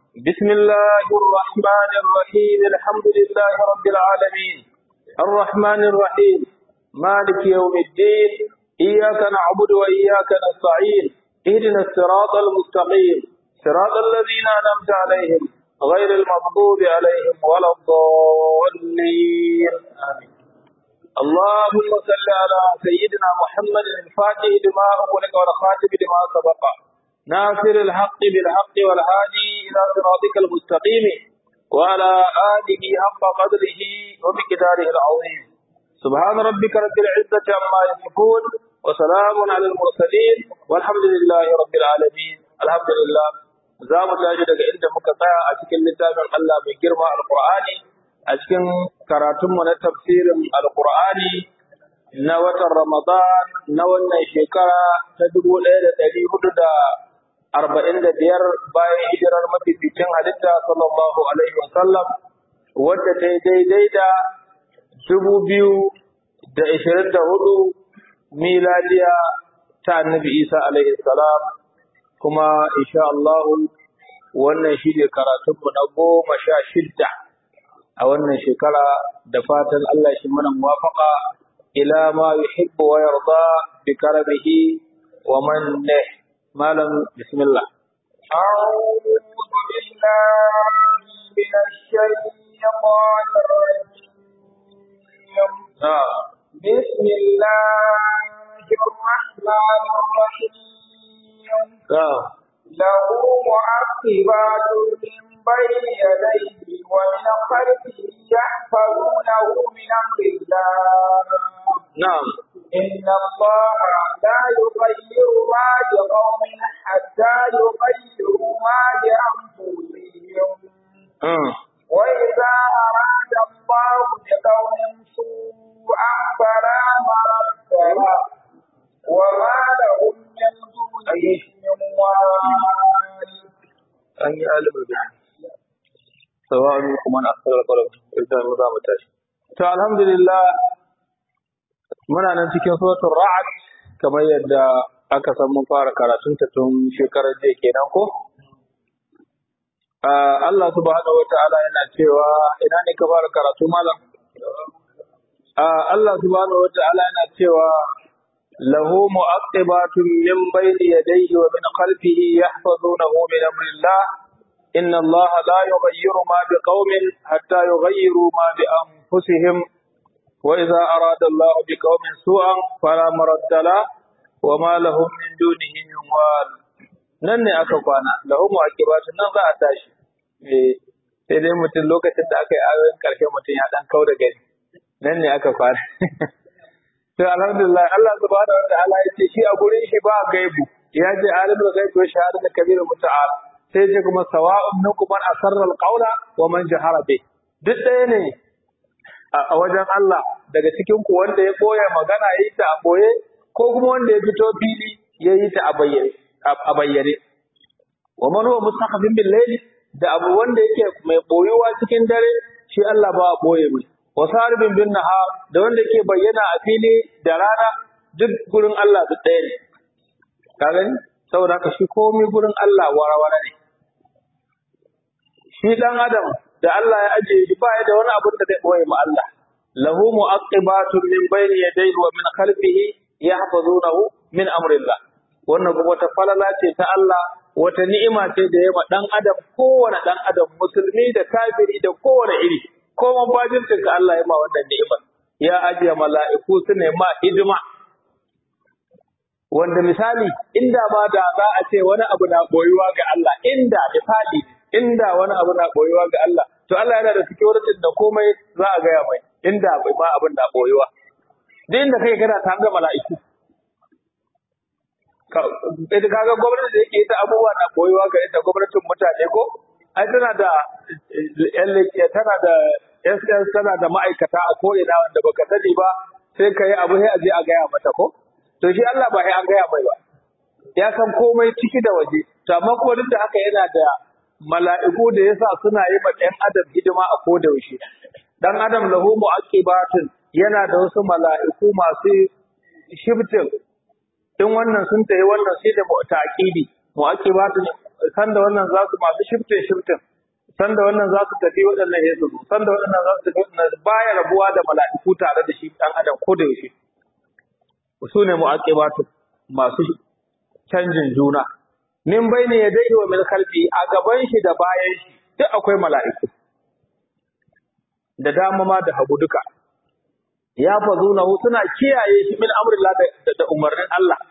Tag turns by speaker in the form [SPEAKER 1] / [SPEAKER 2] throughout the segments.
[SPEAKER 1] بسم الله الرحمن الرحيم الحمد لله رب العالمين الرحمن الرحيم مالك يوم الدين إياك نعبد وإياك نستعين اهدنا الصراط المستقيم صراط الذين أنعمت عليهم غير المغضوب عليهم ولا الضالين آمين اللهم صل على سيدنا محمد الفاتح لما أغلق والخاتم لما سبق ناصر الحق بالحق والهادي إلى صراطك المستقيم وعلى آله حق قدره ومقداره العظيم سبحان ربك رب العزة عما يصفون وسلام على المرسلين والحمد لله رب العالمين الحمد لله za mu tashi daga inda muka tsaya a cikin littafin Allah mai girma alkur'ani a cikin karatunmu na tafsirin alkur'ani na watan ramadan na wannan shekara ta dubu ɗaya da ɗari hudu da arba'in da biyar bayan hijirar mafificin halitta sallallahu alaihi wasallam wadda ta yi daidai da dubu biyu da ishirin da hudu miladiya ta annabi isa alaihi salam kuma insha Allah wannan shi ne karatunmu na goma sha shidda a wannan shekara da fatan Allah shi mana muwafaqa ila ma yuhibbu wa yarda bi karamihi wa mannih malam bismillah
[SPEAKER 2] أعوذ بالله من الشيطان الرجيم بسم الله الرحمن الرحيم له معقبات من بين يديه ومن خلفه يحفظونه من أمر الله
[SPEAKER 1] نعم
[SPEAKER 2] إن الله لا يغير ما بقوم حتى يغيروا ما بأنفسهم وإذا أراد الله بقوم سوءا فلا مرد له وما لهم من دونه من وال
[SPEAKER 1] an yi alimin da sawa'un kuma na asarar kwalam idan mu za mu tashi to alhamdulillah muna nan cikin suratul ra'd kamar yadda aka san mun fara karatun ta tun shekarar jiya kenan ko Allah subhanahu wata'ala yana cewa ina ne ka fara karatu malam Allah subhanahu wata'ala yana cewa له مؤقبات من بين يديه ومن خلفه يحفظونه من أمر الله إن الله لا يغير ما بقوم حتى يغيروا ما بأنفسهم وإذا أراد الله بقوم سوءا فلا مرد له وما لهم من دونه من وال nan ne aka kwana lahu mu'aqibatun nan za a tashi eh sai dai mutum lokacin da aka yi ayoyin karshe mutum ya dan kau da gani nan ne aka kwana to alhamdulillah Allah subhanahu wa ta'ala ya ce shi a gurin shi ba gaibu ya ce alimul gaibi wa shahadatul kabir muta'al sai ce kuma sawa'un minkum man asarra al-qawla wa man jahara bi duk ɗaya ne a wajen Allah daga cikin ku wanda ya boye magana yayi ta a boye ko kuma wanda ya fito fili yayi ta a bayyane a bayyane wa man huwa mustaqbil bil layli da abu wanda yake mai boyuwa cikin dare shi Allah ba boye mai wasaribin bin nahar da wanda ke bayyana a fili da rana duk gurin Allah duk ɗaya ne ka gani saboda haka shi komai gurin Allah warawara ne shi dan adam da Allah ya ajiye shi ba ya da wani abin da zai boye ma Allah lahu mu'aqibatun min bayni yadayhi wa min khalfihi yahfazunahu min amrillah wannan kuma wata falala ce ta Allah wata ni'ima ce da ya ma dan adam kowane dan adam musulmi da kafiri da kowane iri ko mabajintin ka Allah ya ma wannan ni'imar ya ajiye mala'iku su ne ma hidima wanda misali inda ba da za a ce wani abu na boyuwa ga Allah inda misali inda wani abu na boyuwa ga Allah to Allah yana da security da komai za a gaya mai inda bai ma abin na boyuwa duk inda kai kana ta ga mala'iku ka ga gwamnati da yake ita abubuwa na boyuwa ga ita gwamnatin mutane ko ai tana da tana da SS tana da ma'aikata a ko'ina wanda baka sani ba sai ka yi abu sai a je a gaya mata ko to shi Allah ba sai an gaya mai ba ya san komai ciki da waje to amma kuma duk da haka yana da mala'iku da yasa suna yi ma ɗan adam hidima a koda yaushe dan adam lahu mu'aqibatun yana da wasu mala'iku masu shibtin in wannan sun tayi wannan sai da ta'qidi mu'aqibatun sanda wannan za su masu shiftin shiftin sanda wannan za su tafi waɗannan ya su sanda waɗannan za su tafi waɗannan baya rabuwa da mala'iku tare da shi ɗan adam ko da yaushe su ne mu'aqibatu masu canjin juna min bayni yadayhi wa min khalfi a gaban shi da bayan shi duk akwai mala'iku da dama ma da hagu duka ya fazuna suna kiyaye shi min amrillah da, da umarnin Allah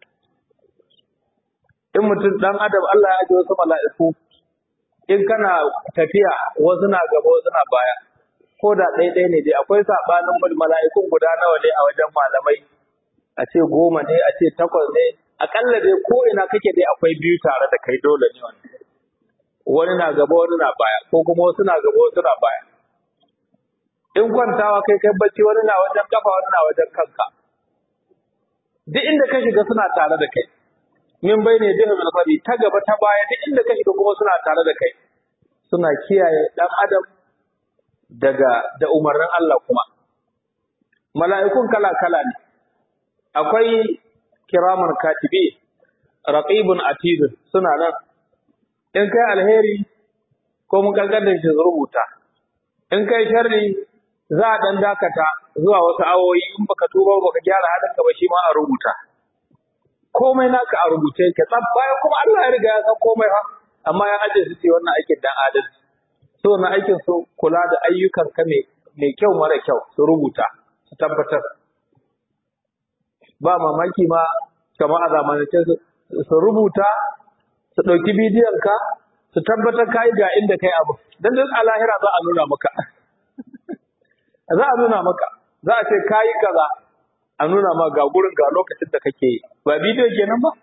[SPEAKER 1] in mutum dan adam Allah ya ji wasu mala'iku in kana tafiya wasu na gaba wasu na baya ko da ɗaya ne dai akwai sabanin mala'ikun guda nawa ne a wajen malamai a ce goma ne a ce takwas ne akalla dai ko ina kake dai akwai biyu tare da kai dole ne wannan wani na gaba wani na baya ko kuma wasu na gaba wasu na baya in kwantawa kai kai bacci wani na wajen kafa wani na wajen kanka duk inda ka shiga suna tare da kai min bai ne jihin alfari ta gaba ta baya duk inda ka shiga kuma suna tare da kai suna kiyaye dan adam daga da umarnin Allah kuma mala'ikun kala kala ne akwai kiraman katibi raqibun atid suna nan in kai alheri ko mun kalkadar shi rubuta in kai sharri za a dan dakata zuwa wasu awoyi in baka tuba baka gyara halinka ba shi ma a rubuta komai naka a rubuce yake tsab bayan kuma Allah ya riga ya san komai fa amma ya aje su ce wannan aikin dan adalci so na aikin su kula da ayyukan ka mai mai kyau mara kyau su rubuta su tabbatar ba mamaki ma kamar a zamanance su rubuta su ɗauki bidiyon ka su tabbatar ka yi ga inda kai abu dan duk a lahira za a nuna maka za a nuna maka za a ce ka yi kaza a nuna ma ga gurin ga lokacin da kake yi ba bidiyo kenan ba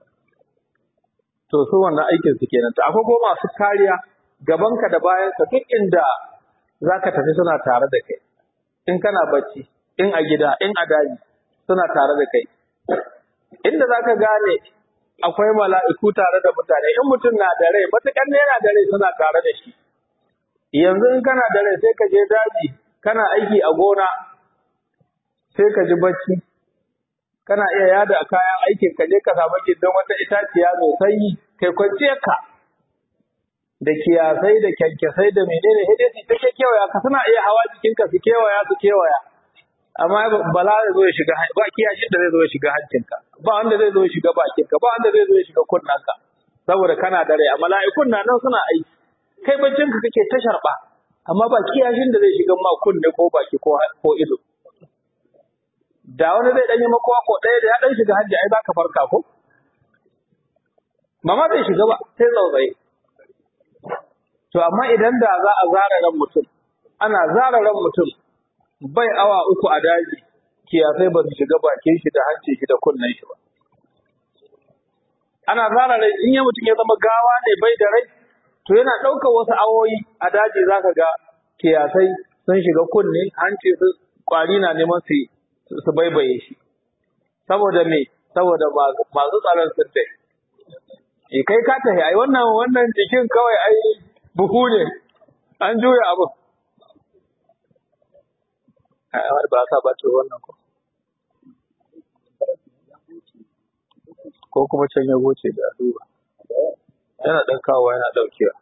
[SPEAKER 1] to su wannan aikin su kenan to akwai kuma masu kariya gabanka da bayanka duk inda zaka tafi suna tare da kai in kana bacci in a gida in a daji suna tare da kai inda zaka gane akwai mala'iku tare da mutane in mutum na da rai matukan ne yana da rai suna tare da shi yanzu in kana da rai sai ka je daji kana aiki a gona sai ka ji bacci kana iya yada a kayan aikin ka je ka samu gindin wata itaciya mai sanyi kai kwanciyar ka da kiyasai da kyankyasai da menene sai dai su ta kewaya ka suna iya hawa jikin ka su kewaya su kewaya amma bala zai zo ya shiga ba kiyashin da zai zo ya shiga hancinka ba wanda zai zo ya shiga bakinka ba wanda zai zo ya shiga kunnanka saboda kana da rai a mala'ikun na nan suna aiki kai baccin ka kake ta sharba amma ba kiyashin da zai shiga ma kunne ko baki ko ko ido da wani zai danyi makowa ko ɗaya da ya dan shiga hajji ai zaka farka ko mama zai shiga ba sai tsautsaye to amma idan da za a zara ran mutum ana zara ran mutum bai awa uku a daji kiyasai ba su shiga bakin shi da hancin shi da kunnen shi ba ana zara rai in ya mutum ya zama gawa ne bai da rai to yana ɗaukar wasu awoyi a daji zaka ga kiyasai sun shiga kunne hanci su kwari na neman su su baibaye shi saboda me saboda masu tsaron sun tai e kai ka tafi ai wannan wannan jikin kawai ai buhu ne an juya abu ai ba sa ba wannan ko ko kuma can ya goce da duba yana dan kawo yana daukewa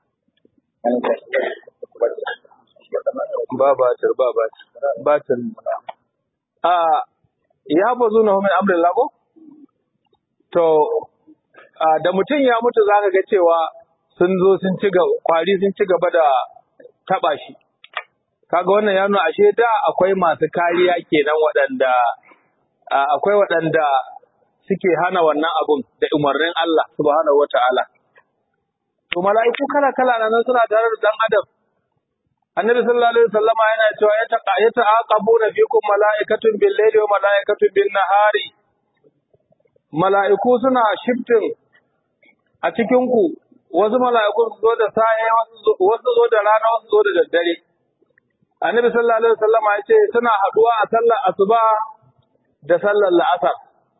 [SPEAKER 1] ba batir ba batir batir a ya bazu na min amrin lago to da mutum ya mutu zaka ga cewa sun zo sun ci gaba kwari sun ci gaba da taba shi kaga wannan ya nuna ashe da akwai masu kariya kenan waɗanda akwai waɗanda suke hana wannan abun da umarnin Allah subhanahu wataala to mala'iku kala kala nan suna tare da dan adam annabi sallallahu alaihi wasallama yana cewa ya taqa ya ta'aqabuna fikum mala'ikatun bil layli wa mala'ikatun bin nahari mala'iku suna shiftin a cikin ku wasu mala'iku su zo da saye wasu zo da rana wasu zo da daddare annabi sallallahu alaihi wasallama ya ce suna haduwa a sallar asuba da sallar la'asar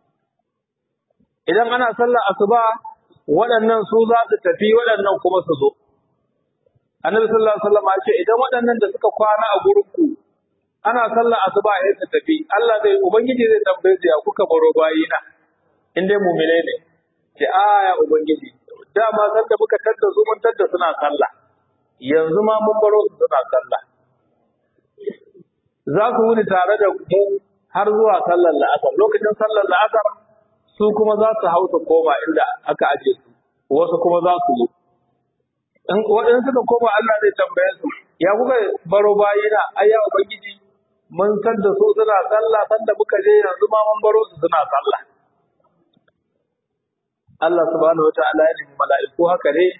[SPEAKER 1] idan ana sallar asuba waɗannan su za su tafi waɗannan kuma su zo Annabi sallallahu alaihi wasallam ya ce idan waɗannan da suka kwana a gurin ku ana sallar asuba ya su tafi Allah zai ubangiji zai tambaye su ya kuka baro bayina in dai mu'minai ne ce a ya ubangiji dama san da muka tadda su mun tadda suna sallah yanzu ma mun baro su suna sallah za su wuni tare da mu har zuwa sallar la'asar lokacin sallar la'asar su kuma za su hau su koma inda aka aje su wasu kuma za su zo in waɗansu suka koma Allah zai tambaye su ya kuka baro bayina ai ya ubangiji mun san da su suna sallah san da muka je yanzu ma mun baro su suna sallah Allah subhanahu wataala ya nemi mala'iku haka ne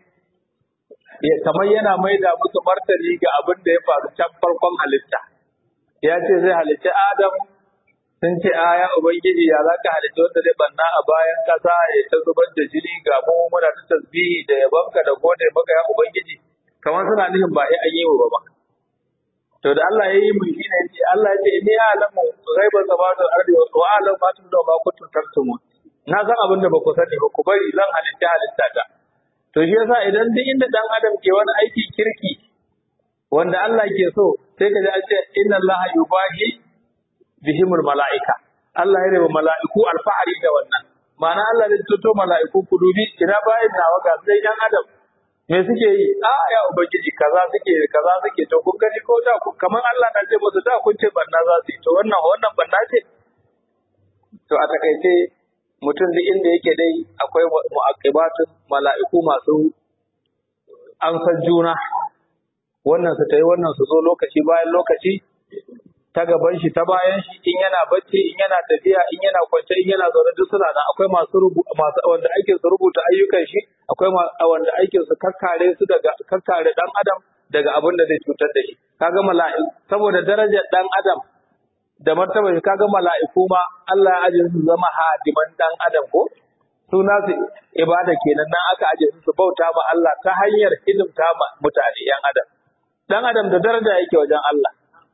[SPEAKER 1] kamar yana maida musu martani ga abin da ya faru can farkon halitta ya ce zai halitta Adam sun ce a ya ubangiji ya za ka halitta wanda zai banna a bayan kasa ya ta zubar da jini ga mu muna ta tasbihi da yabanka da gode maka ya ubangiji kamar suna nufin ba ai an yi wa ba to da Allah ya yi mu shi ne ce Allah ya ce inni a'lamu ghaiba samawati wal ardi wa a'lamu ma tundu ma kuntum taktumun na san abin da ba ku sani ba ku bari zan halitta halitta ta to shi yasa idan duk inda dan adam ke wani aiki kirki wanda Allah ke so sai ka ji an ce inna Allah yubahi bihimul mala'ika Allah ya raba mala'iku alfahari da wannan ma'ana Allah zai tuto mala'iku ku dubi ina bayan nawa ga sai dan adam me suke yi a ya ubangiji kaza suke kaza suke to kun gani ko da kamar Allah na ce musu da kun ce banna za su yi to wannan wannan banna ce to a takaice mutum duk inda yake dai akwai mu'aqibatun mala'iku masu an san juna wannan su tayi wannan su zo lokaci bayan lokaci ta gaban shi ta bayan shi in yana bacci in yana tafiya in yana kwance in yana zaune duk suna nan akwai masu masu wanda aikin su rubuta ayyukan shi akwai wanda aikin su kakkare su daga kakkare dan adam daga abin da zai cutar da shi kaga mala'iku saboda darajar dan adam da martaba shi kaga mala'iku ma Allah ya ajiye su zama hadiman dan adam ko suna su ibada kenan nan aka ajiye su su bauta ma Allah ta hanyar hidimta ma mutane yan adam dan adam da daraja yake wajen Allah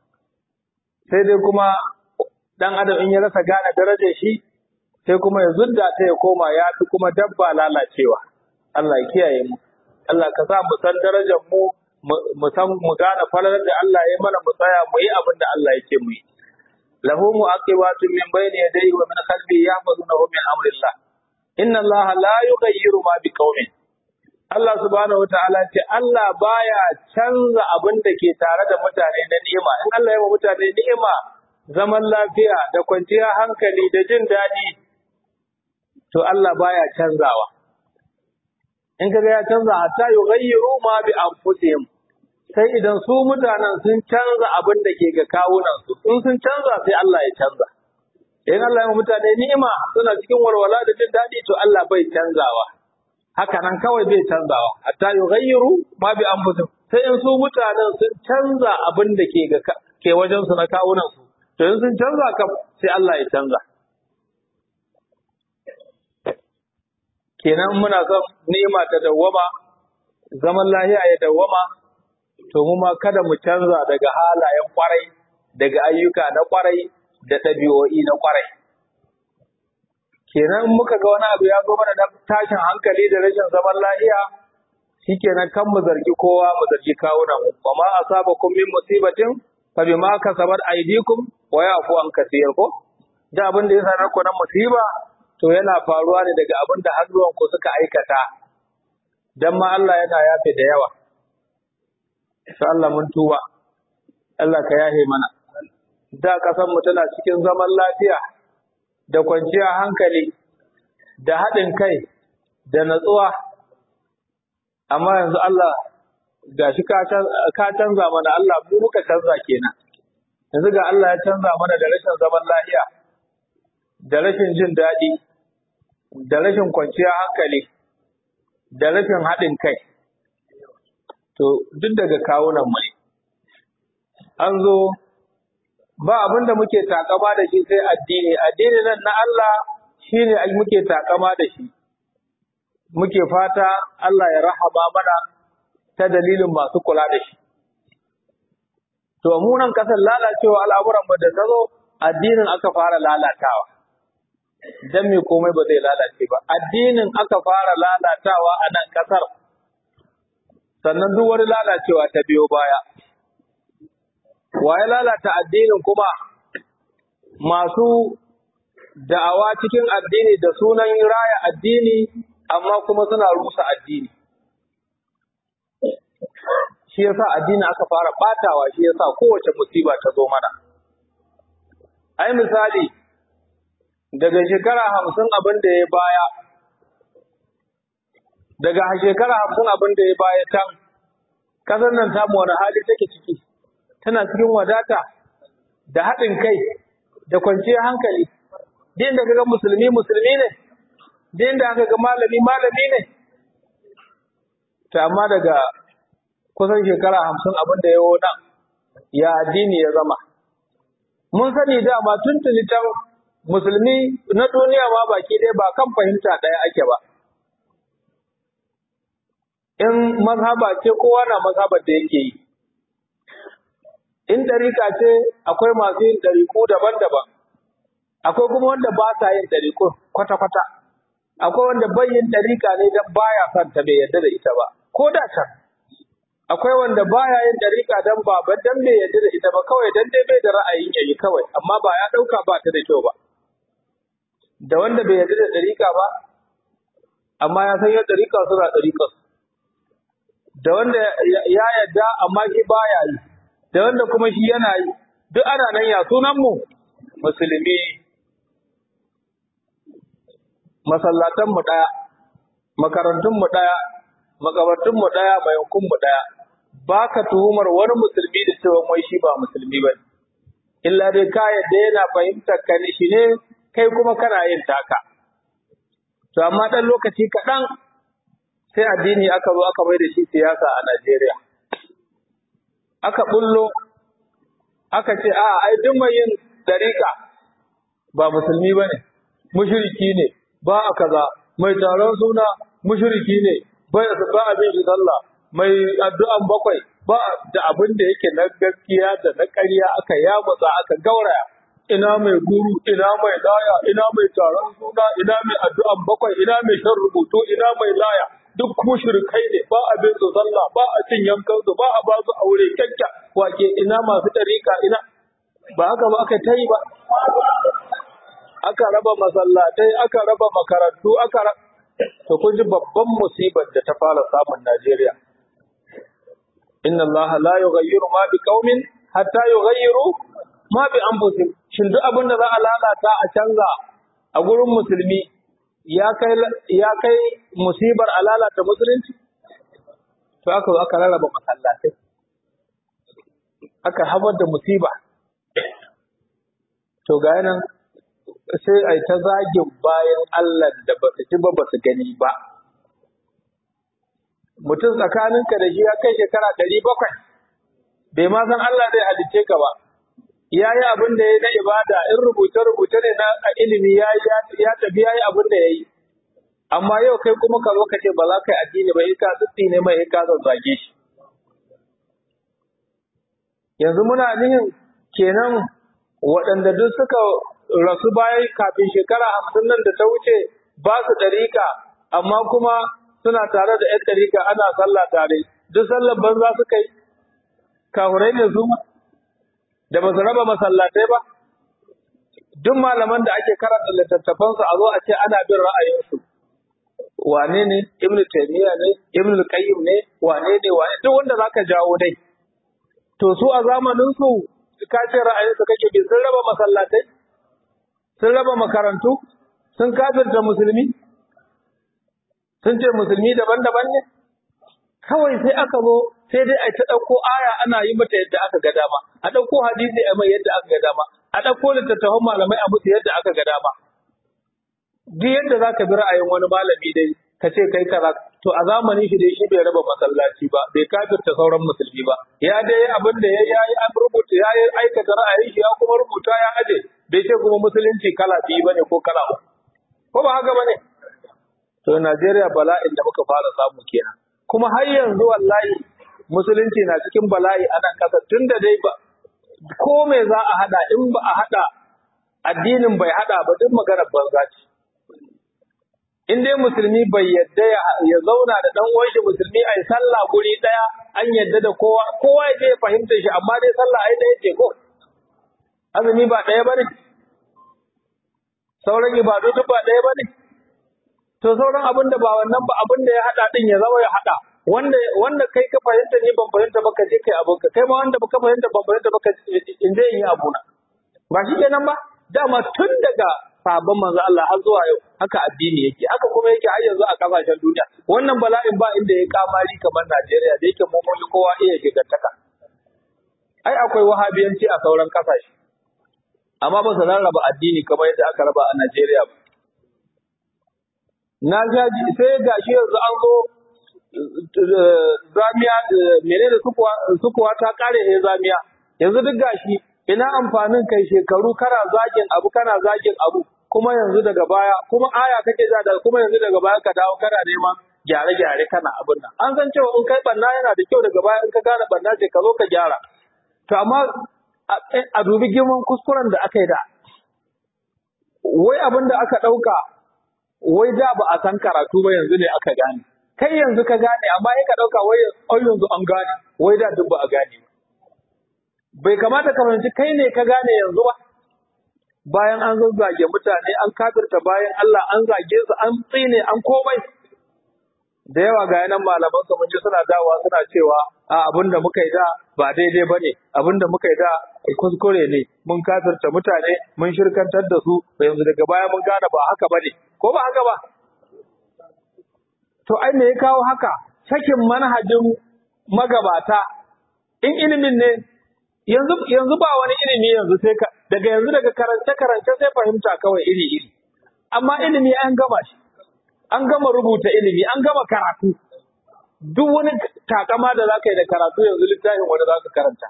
[SPEAKER 1] sai dai kuma dan adam in ya rasa gane darajar shi sai kuma ya zudda ta ya koma ya fi kuma dabba lalacewa Allah ya kiyaye mu Allah ka sa mu san darajar mu mu san mu gane falalar da Allah ya mana mu tsaya mu yi abin da Allah yake mu yi lahu mu'aqibatun min bayni yadayhi wa min khalfihi yahfazunahu min amrillah inna Allah la yughayyiru ma biqaumin Allah subhanahu wa ta'ala ce Allah baya canza abin da ke tare da mutane na ni'ima. In Allah ya wa mutane ni'ima, zaman lafiya da kwanciyar hankali da jin daɗi, to Allah baya canzawa. In kaga ya canza hatta yughayyiru ma bi anfusihim. Sai idan su mutanen sun canza abin da ke ga kawunan su, in sun canza sai Allah ya canza. In Allah ya wa mutane ni'ima suna cikin walwala da jin daɗi to Allah bai canzawa. haka nan kawai bai canzawa hatta yughayyiru ma bi anfusihim sai in su mutanen sun canza abin da ke ga ke wajen su na kawunan su to in sun canza kam sai Allah ya canza kenan muna son ni'ima ta dawwama zaman lahiya ya dawwama to mu ma kada mu canza daga halayen kwarai daga ayyuka na kwarai da ɗabi'o'i na kwarai kenan in muka ga wani abu ya zo mana da tashin hankali da rashin zaman lafiya shikenan kan mu zargi kowa mu zargi kawunan mu wa ma asabakum min musibatin fa bima kasabat aydikum wa yafu an kaseer ko da abin da ya sanar ku na musiba to yana faruwa ne daga abin da hannuwan ku suka aikata dan ma Allah yana yafe da yawa sai Allah mun tuba Allah ka yahe mana da kasan mu tana cikin zaman lafiya da kwanciyar hankali da haɗin kai da natsuwa amma yanzu Allah ga shi ka canza mana Allah mu muka canza kenan yanzu ga Allah ya canza mana da rashin zaman lafiya da rashin jin daɗi da rashin kwanciyar hankali da rashin haɗin kai to duk daga kawunan mu ne an zo ba abin da muke takama da shi sai addini addini nan na Allah shine muke takama da shi muke fata Allah ya rahama mana ta dalilin masu kula da shi to mu nan kasar lalacewa al'amuran mu da tazo addinin aka fara lalatawa dan me komai ba zai lalace ba addinin aka fara lalatawa a nan kasar sannan duk wani lalacewa ta biyo baya wa ya lalata addinin kuma masu da'awa cikin addini da sunan raya addini amma kuma suna rusa addini shi yasa addini aka fara batawa shi yasa kowace musiba ta zo mana ai misali daga shekara hamsin abin da ya baya daga shekara hamsin abin da ya baya can kasar nan tamu wani hali take ciki tana cikin wadata da haɗin kai da kwanciyar hankali din da kaga musulmi musulmi ne din da aka ga malami malami ne to amma daga kusan shekara hamsin abin da ya nan ya addini ya zama mun sani dama tuntuni can musulmi na duniya ma baki ɗaya ba kan fahimta ɗaya ake ba in mazhaba ce kowa na mazhabar da yake yi in ɗarika ce akwai masu yin ɗariku daban-daban akwai kuma wanda ba sa yin ɗariku kwata-kwata akwai wanda bai yin ɗarika ne don baya son ta bai yarda da ita ba ko da can akwai wanda baya yin ɗarika don ba ba dan bai yarda da ita ba kawai dan dai bai da ra'ayin yayi kawai amma ba ya ɗauka ba ta da kyau ba da wanda bai yarda da ɗarika ba amma ya san yadda ɗarika suna ɗarika da wanda ya yarda amma shi baya yi da wanda kuma shi yana yi duk ana nan ya sunan mu musulmi masallatan mu daya makarantun mu daya makabartun mu daya mayankun mu daya baka tuhumar wani musulmi da cewa mai shi ba musulmi bane illa dai ka yadda yana fahimtar ka ne shi ne kai kuma kana yin taka to amma dan lokaci kaɗan sai addini aka zo aka mai da shi siyasa a Najeriya aka bullo aka ce a ai duk mai yin dariƙa ba musulmi ba ne mushriki ne ba a kaza mai taron suna mushriki ne bai ba abin shi sallah mai addu'an bakwai ba da abin da yake na gaskiya da na ƙarya aka yamutsa aka gauraya ina mai guru ina mai laya ina mai taron suna ina mai addu'an bakwai ina mai shan rubutu ina mai laya duk mushrikai ne ba abin su sallah ba a cin yankan su ba a ba su aure kyakkya wake ina masu dariƙa ina ba haka ba aka tayi ba aka raba masallatai aka raba makarantu aka to kun ji babban musibar da ta fara samun Najeriya inna Allah la yughayyiru ma bi qaumin hatta yughayyiru ma bi anfusihim shin duk abin da za a lalata a canza a gurin musulmi ya kai ya kai musibar a lalata musulunci to aka zo aka rarraba masallatai aka habar da musiba to ga nan sai ai ta zagin bayan Allah da ba su ji ba ba su gani ba mutum tsakaninka da shi ya kai shekara ɗari bakwai bai ma san Allah zai halicce ka ba ya yi abin da ya na ibada in rubuce-rubuce ne na ilimi ya ya tafi ya yi abin da ya yi amma yau kai kuma ka zo ka ce ba za ka yi addini ba in ka tsitsi ne mai in ka zazzage shi yanzu muna nihin kenan waɗanda duk suka rasu bayan kafin shekara hamsin nan da ta wuce ba su ɗarika amma kuma suna tare da ‘yan ɗarika ana sallah tare duk sallar banza suka yi kahurai ne su da ba su raba masallatai ba duk malaman da ake karanta littattafansu a zo a ce ana bin ra'ayinsu wane ne ibnu taymiya ne ibnu qayyim ne wane ne wane duk wanda zaka jawo dai to su a zamanin su ka ce ra'ayinsu kake bi sun raba masallatai sun raba makarantu sun kafirta musulmi sun ce musulmi daban-daban ne kawai sai aka zo sai dai a ta ɗauko aya ana yi mata yadda aka ga dama a ɗauko hadisi a mai yadda aka ga dama a ɗauko littattafan malamai a musu yadda aka ga dama duk yadda za ka bi ra'ayin wani malami dai ka ce kai kaza to a zamanin shi dai shi bai raba masallaci ba bai kafirta sauran musulmi ba ya dai yi abin da ya yi an rubuta ya yi aikata ra'ayin shi ya kuma rubuta ya aje bai ce kuma musulunci kala biyu bane ko kala uku ko ba haka bane to Najeriya bala'in da muka fara samu kenan kuma har yanzu wallahi musulunci na cikin bala'i a nan ƙasa tunda dai ba ko me za a hada in ba a hada addinin bai hada ba duk maganar banza ce in dai musulmi bai yadda ya zauna da dan uwan shi musulmi ai sallah guri daya an yadda da kowa kowa ya je ya fahimta shi amma dai sallah ai daya ce ko azumi ba daya bane sauran ibadu duk ba daya bane to sauran abin da ba wannan ba abin da ya hada din ya zama ya hada wanda wanda kai ka fahimta ne ban fahimta ba ka je kai abin ka kai ma wanda baka fahimta ban fahimta ba ka in je in yi abuna ba shi kenan ba dama tun daga sabon manzo Allah har zuwa yau haka addini yake haka kuma yake har yanzu a kasashen duniya wannan bala'in ba inda ya kamari kamar Najeriya da yake mu mun kowa iya gigantaka ai akwai wahabiyanci a sauran kasashe amma ba su rarraba addini kamar yadda aka raba a Najeriya ba na gaji sai gashi yanzu an zo zamiya menene sukuwa sukuwa ta kare he zamiya yanzu duk gashi ina amfanin kai shekaru kana zagin abu kana zagin abu kuma yanzu daga baya kuma aya kake ja da kuma yanzu daga baya ka dawo kana neman gyare-gyare kana abin nan an san cewa in kai banna yana da kyau daga baya in ka gane banna ce ka zo ka gyara to amma a dubi girman kuskuren da aka yi da wai abin da aka ɗauka wai da ba a san karatu ba yanzu ne aka gane kai yanzu ka gane amma ya ka ɗauka wai yanzu an gane wai da duk ba a gane ba bai kamata ka fahimci kai ne ka gane yanzu ba bayan an zazzage mutane an kafirta bayan Allah an zage su an tsine an komai da yawa ga yanan malaman su mun ji suna dawowa suna cewa a abin da muka yi da ba daidai bane abin da muka yi da kuskure ne mun kafirta mutane mun shirkantar da su yanzu daga baya mun gane ba haka bane ko ba haka ba to ai me ya kawo haka sakin manhajin magabata in ilimin ne yanzu yanzu ba wani ilimi yanzu sai ka daga yanzu daga karance karance sai fahimta kawai iri iri amma ilimi an gama shi an gama rubuta ilimi an gama karatu duk wani takama da zaka yi da karatu yanzu littafin wani zaka karanta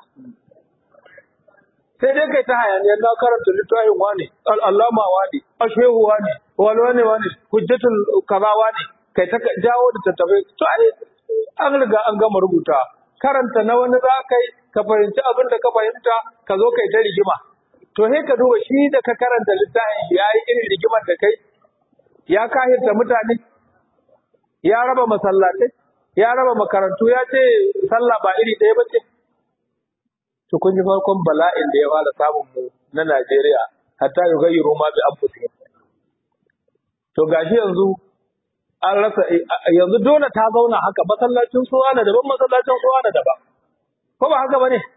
[SPEAKER 1] sai dai kai ta hayaniyar na karanta littafin wani al'allama wani ashehu wani wani wani wani hujjatul kaza wani kai ta jawo da tattafai to ai an riga an gama rubuta karanta na wani za ka yi ka fahimci abin da ka fahimta ka zo kai ta rigima to sai ka duba shi da ka karanta littafin shi ya yi irin rigimar da kai ya kahirta mutane ya raba masallatai ya raba makarantu ya ce sallah ba iri ɗaya ba ce to kun ji farkon bala'in da ya fara samun mu na Najeriya hatta ya gayyaru ma bi anfusihim to gashi yanzu an rasa yanzu dole ta zauna haka masallacin suwa na daban masallacin suwa na daban ko ba haka bane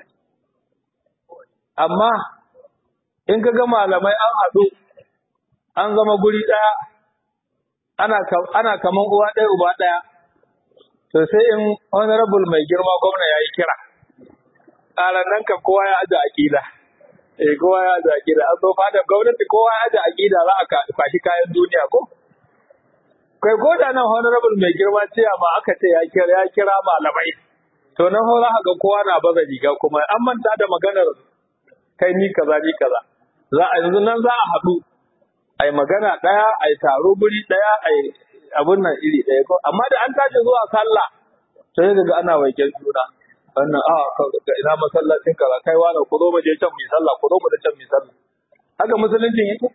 [SPEAKER 1] amma in ka ga malamai an haɗu an zama guri ɗaya ana ana kaman uwa ɗaya uba ɗaya to sai in honorable mai girma gwamna ya yi kira ƙaran nan kan kowa ya aje aƙida eh kowa ya aje aƙida an zo fadar gwamnati kowa ya aje aƙida za a kwashi kayan duniya ko kai ko da nan honorable mai girma ce ma aka ce ya kira ya kira malamai to nan hora ga kowa na baza riga kuma an manta da maganar kai ni kaza ni kaza za a yanzu nan za a haɗu ai magana ɗaya ai taro guri ɗaya ai abun nan iri ɗaya ko amma da an tashi zuwa sallah sai ga ana waigen juna wannan a ga ina masallacin kaza kai wani ku zo mu je can mu sallah ku zo mu da can mu sallah haka musuluncin yake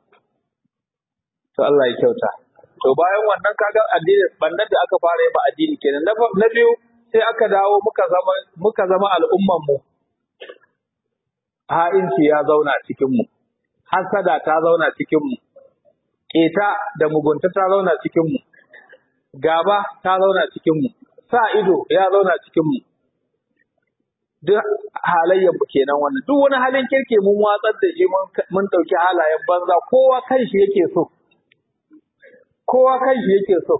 [SPEAKER 1] to Allah ya kyauta to bayan wannan kaga addini bannan da aka fara yi ba addini kenan na biyu sai aka dawo muka zama muka zama al'umman mu ha'inci ya zauna cikin mu hasada ta zauna cikin mu keta da mugunta ta zauna cikin mu gaba ta zauna cikin mu sa ido ya zauna cikin mu duk halayyar mu kenan wannan duk wani halin kirke mun watsar da shi mun dauki halayen banza kowa kan shi yake so kowa kan shi yake so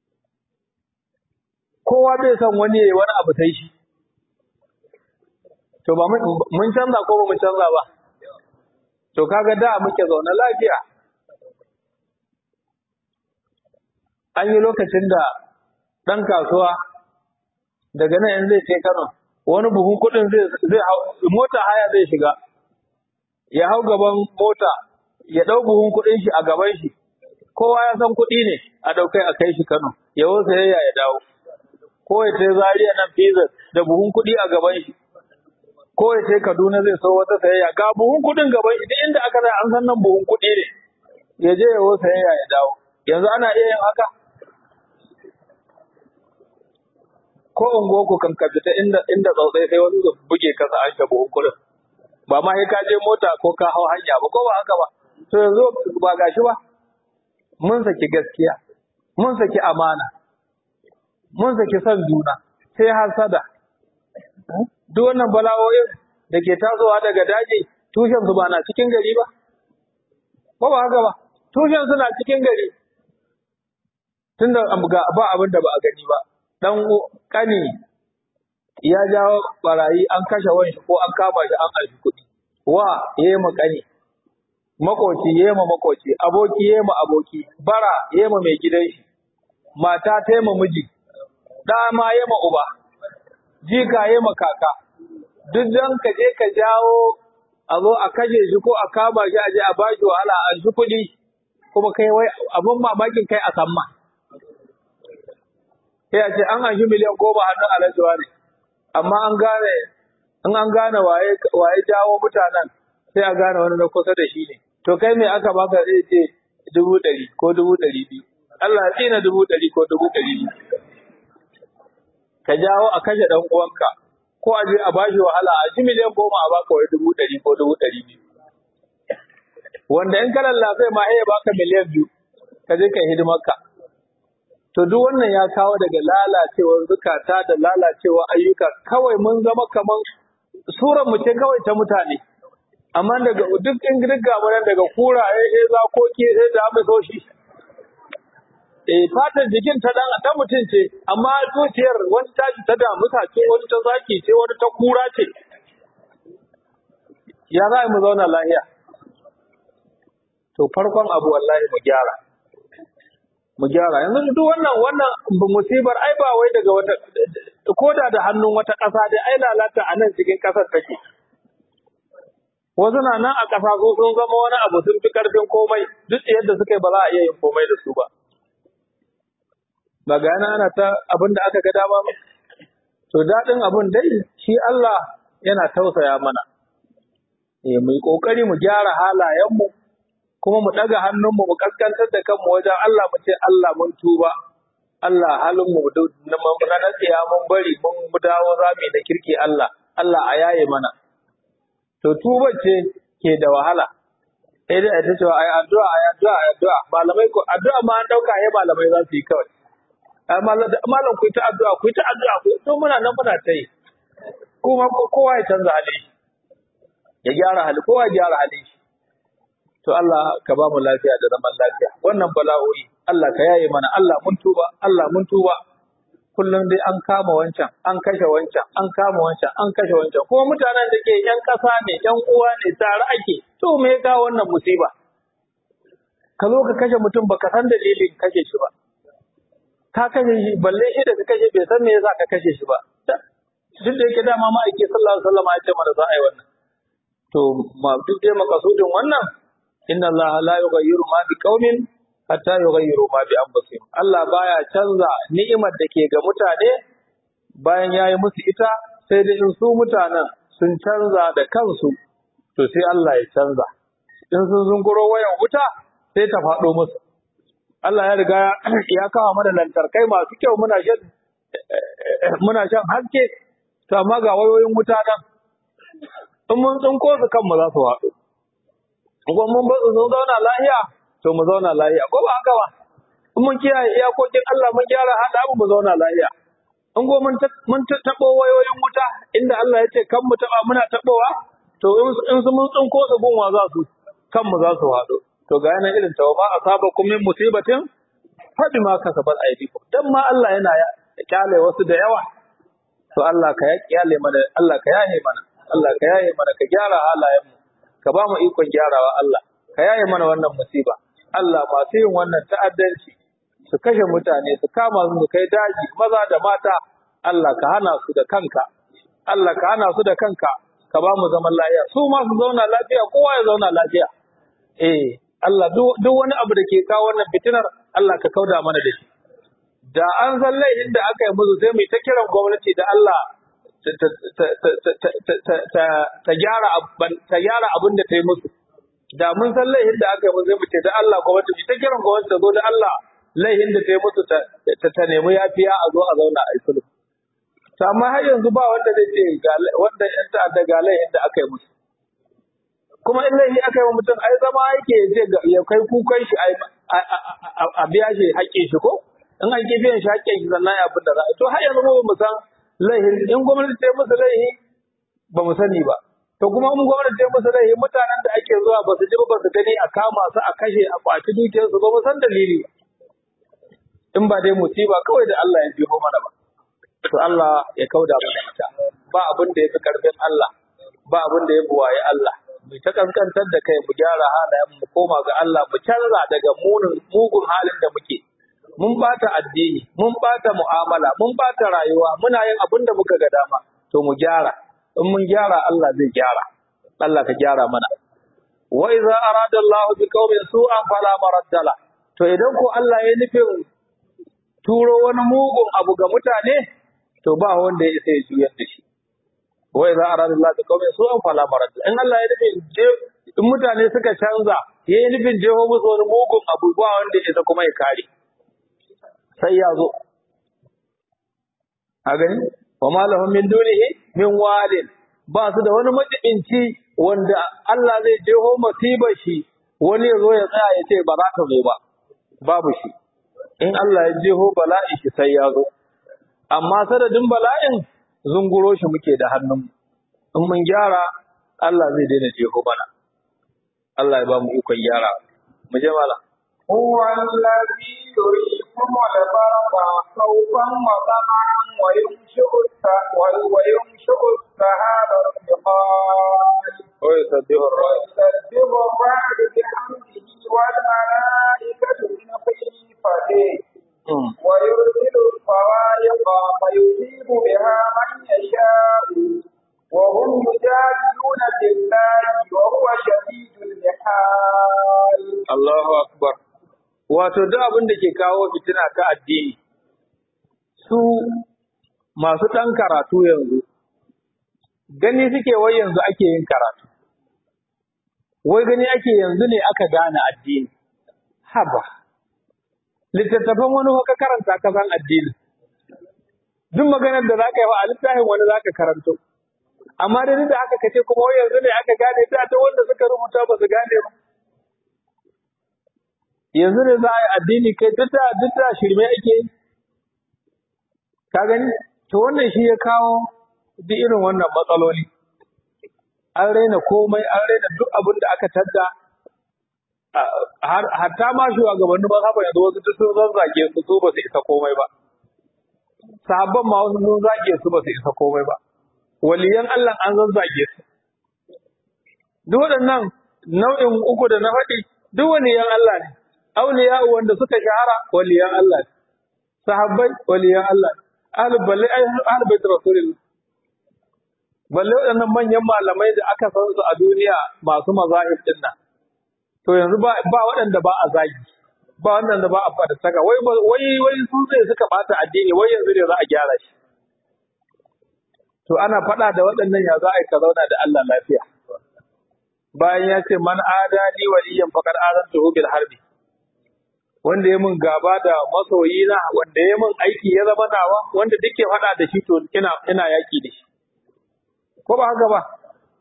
[SPEAKER 1] kowa bai son wani yayi wani abu sai shi to ba mun canza ko ba mun canza ba to kaga da muke zaune lafiya an yi lokacin da ɗan kasuwa daga nan in zai kai Kano wani buhun kuɗin zai zai hau mota haya zai shiga ya hau gaban mota ya ɗau buhun kuɗin shi a gaban shi kowa ya san kuɗi ne a ɗaukai a kai shi Kano ya wasa yayya ya dawo ko ya tai Zaria nan Pizza da buhun kuɗi a gaban shi ko ya tai Kaduna zai so wata sayayya ga buhun kuɗin gaban shi duk inda aka zai an san nan buhun kuɗi ne ya je ya wasa yayya ya dawo yanzu ana iya yin haka ko unguwa ku kan fita inda inda tsautsai sai wani da buge ka an ta buhun kuɗin ba ma sai ka je mota ko ka hau hanya ba ko ba haka ba to yanzu ba gashi ba mun saki gaskiya mun saki amana mun saki son juna sai hasada duk wannan bala'o'in da ke tasowa daga daji tushen su ba na cikin gari ba ko ba haka ba tushen suna cikin gari tunda ga ba abin da ba a gani ba dan kani ya jawo barayi an kashe wani ko an kama shi an alfi kuɗi wa yayi ma kani makoci yayi ma makoci aboki yayi ma aboki bara yayi ma mai gidan shi mata ta yi ma miji ɗa ma yayi ma uba jika yayi ma kaka duk dan ka je ka jawo a zo a kashe shi ko a kama shi a je a bashi wahala a shi kuɗi kuma kai wai abin mamakin kai a samma sai a ce an anshi miliyan goma hannun alhaji ne amma an gane in an gane waye waye jawo mutanen sai a gane wani na kusa da shi ne to kai me aka baka zai ce dubu ɗari ko dubu ɗari biyu Allah ya tsina dubu ɗari ko dubu ɗari biyu ka jawo a kashe ɗan uwanka ko a je a bashi wahala a shi miliyan goma a baka wai dubu ɗari ko dubu ɗari biyu wanda in ka lallafe ma ya baka miliyan biyu ka je ka hidimarka to duk wannan ya kawo daga lalacewar zukata da lalacewar ayyuka kawai mun zama kaman suran mu ce kawai ta mutane amma daga duk in duk gabaran daga kuraye sai zakoki sai da amsoshi eh fatar jikin ta dan ta mutum ce amma zuciyar wani tashi ta damuta ce wani ta zaki ce wani ta kura ce ya za mu zauna lahiya to farkon abu wallahi mu gyara mu gyara yanzu duk wannan wannan musibar ai ba wai daga wata koda da hannun wata ƙasa dai ai lalata a nan cikin ƙasar take wasu na nan a ƙasa su sun zama wani abu sun fi ƙarfin komai duk yadda suka yi ba za a iya yin komai da su ba ba ga yana ana ta abin da aka ga dama ba to daɗin abin dai shi Allah yana tausaya mana eh mu yi ƙoƙari mu gyara halayenmu kuma mu ɗaga hannunmu mu kaskantar da kanmu wajen Allah mu ce Allah mun tuba Allah halin mu na nasiya mun bari mun dawo zami da kirki Allah Allah a yaye mana to tuba ce ke da wahala sai dai ta cewa ai addu'a ai addu'a ai addu'a malamai ko addu'a ma an dauka ai malamai za su yi kawai ai malam ku ta addu'a ku ta addu'a ku to muna nan muna ta yi kuma kowa ya canza hali ya gyara hali kowa ya gyara hali shi to Allah ka ba mu lafiya da zaman lafiya wannan bala'o'i Allah ka yaye mana Allah mun tuba Allah mun tuba kullum dai an kama wancan an kashe wancan an kama wancan an kashe wancan kuma mutanen da ke yan ƙasa ne yan uwa ne tare ake to me ya wannan musiba ka zo ka kashe mutum baka san dalilin kashe shi ba ka kashe shi balle shi da ka kashe bai san me yasa ka kashe shi ba duk da yake dama ma'aiki sallallahu alaihi wasallam ya ce mana za a yi wannan to ma duk dai makasudin wannan inna Allah la yughayyiru ma bi qaumin hatta yughayyiru ma bi anfusihim Allah baya canza ni'imar da ke ga mutane bayan yayi musu ita sai dai in su mutanen sun canza da kansu to sai Allah ya canza in sun zunguro wayan wuta sai ta faɗo musu Allah ya riga ya kawo mana lantarkai masu kyau muna shan muna shan haske to amma ga wayoyin wuta nan in mun tsinko su kanmu za su haɗu ko mun ba su zauna lahiya to mu zauna lahiya ko ba haka ba in mun kiyaye iyakokin Allah mun gyara hada mu zauna lahiya in go mun mun tabo wayoyin wuta inda Allah ya ce kan mu taba muna tabowa to in su mun tsinko su gunwa za su kan mu za su haɗu to ga yana irin tawa ma asabakum min musibatin fa bima kasabat aydikum dan ma Allah yana ya kyale wasu da yawa to Allah ka ya kyale mana Allah ka yaye mana Allah ka yaye mana ka gyara halayen mu ka ba mu ikon gyarawa Allah ka yaye mana wannan musiba Allah masu yin wannan ta'addanci su kashe mutane su kama su kai daji maza da mata Allah ka hana su da kanka Allah ka hana su da kanka ka ba mu zaman lafiya su ma su zauna lafiya kowa ya zauna lafiya eh Allah duk wani abu da ke kawo wannan fitinar Allah ka kauda mana da shi da an san laifin da aka yi musu sai mu ta kiran gwamnati da Allah ta gyara abin da ta yi musu. Da mun san laihin da aka yi musu mu ce da Allah gwamnati ta kiran gwamnati ta zo da Allah laihin da ta yi musu ta nemi yafiya a zo a zauna a sulhu. To amma har yanzu ba wanda zai ce wanda yan ta'adda ga laihin da aka yi musu. Kuma in laihi aka yi wa mutum ai zama yake ya ce ya kai kukan shi a biya shi haƙƙin shi ko in an ki biyan shi haƙƙin shi sannan ya abin da za a to har yanzu ba mu san laihin in gwamnati ta yi musu laihi ba mu sani ba to kuma in gwamnati ta yi musu laihi mutanen da ake zuwa ba su ji ba su gani a kama su a kashe a kwaci dukiyarsu ba mu san dalili ba in ba dai musiba kawai da Allah ya jiho mana ba to Allah ya kauda mana ita ba abin da ya fi karfin Allah ba abin da ya buwaye Allah mu ta kankantar da kai mu gyara halayen mu koma ga Allah mu canza daga munin mugun halin da muke mun bata addini mun bata mu'amala mun bata rayuwa muna yin abin da muka ga dama to mu gyara in mun gyara Allah zai gyara Allah ka gyara mana wa idza arada Allah bi qaumin su'an fala maraddala to idan ko Allah ya nufin turo wani mugun abu ga mutane to ba wanda ya isa ya juyar da shi wa idza arada Allah bi qaumin su'an fala maraddala in Allah ya nufin in mutane suka canza ya yi nufin jeho musu wani mugun abu ba wanda ya isa kuma ya kare sai ya zo a gani wa ma lahum min dunihi min walin ba su da wani majibinci wanda Allah zai jeho masibar shi wani ya zo ya tsaya ya ce ba za ka zo ba babu shi in Allah ya jeho bala'i shi sai ya zo amma sadadin bala'in zunguro shi muke da hannun in mun gyara Allah zai daina jeho mana Allah ya ba mu ikon gyara mu je malam
[SPEAKER 2] هو الذي يريكم البرق خوفا وطمعا وينشئ الس- وينشئ السحاب الثقال
[SPEAKER 1] ويسبح الرعد
[SPEAKER 2] ويسبح الرعد بحمده والملائكة من خيفته
[SPEAKER 1] أمم.
[SPEAKER 2] ويرسل الصواعق فيصيب بها من يشاء وهم يجادلون في الله وهو شديد المحال
[SPEAKER 1] Allahu akbar wato duk abin da ke kawo fitina ta addini su masu ɗan karatu yanzu gani suke wai yanzu ake yin karatu wai gani ake yanzu ne aka gane addini haba littattafan wani ka karanta ka san addini duk maganar da zaka yi wa a littafin wani zaka karanto amma da duk da haka kace kuma wai yanzu ne aka gane ta ta wanda suka rubuta ba su gane ba yanzu ne za a yi addini kai duk da duk da shirme ake yi ka gani to wannan shi ya kawo duk irin wannan matsaloli an raina komai an raina duk abin da aka tadda a- har- hatta ma shugabannin mazhaba yanzu wasu duk sun zazzage su su ba su isa komai ba sahabban ma wasu sun zage su ba su isa komai ba waliyan Allah an zazzage su duk waɗannan nau'in uku da na faɗi duk waliyan Allah ne auliya wanda suka shahara waliyan Allah ne sahabbai waliyan Allah ne ahlul balle ahlul bait rasulullah balle waɗannan manyan malamai da aka san su a duniya masu mazahib din nan to yanzu ba ba waɗanda ba a zagi ba waɗanda ba a fada saka wai ba- wai wai su ne suka bata addini wai yanzu ne za a gyara shi to ana faɗa da waɗannan ya za a yi ka zauna da Allah lafiya bayan ya ce man adani waliyan faqad azantuhu bil harbi wanda ya mun gaba da masoyina wanda ya mun aiki ya zama nawa wanda duke faɗa da shi to ina ina yaki da shi ko ba haka ba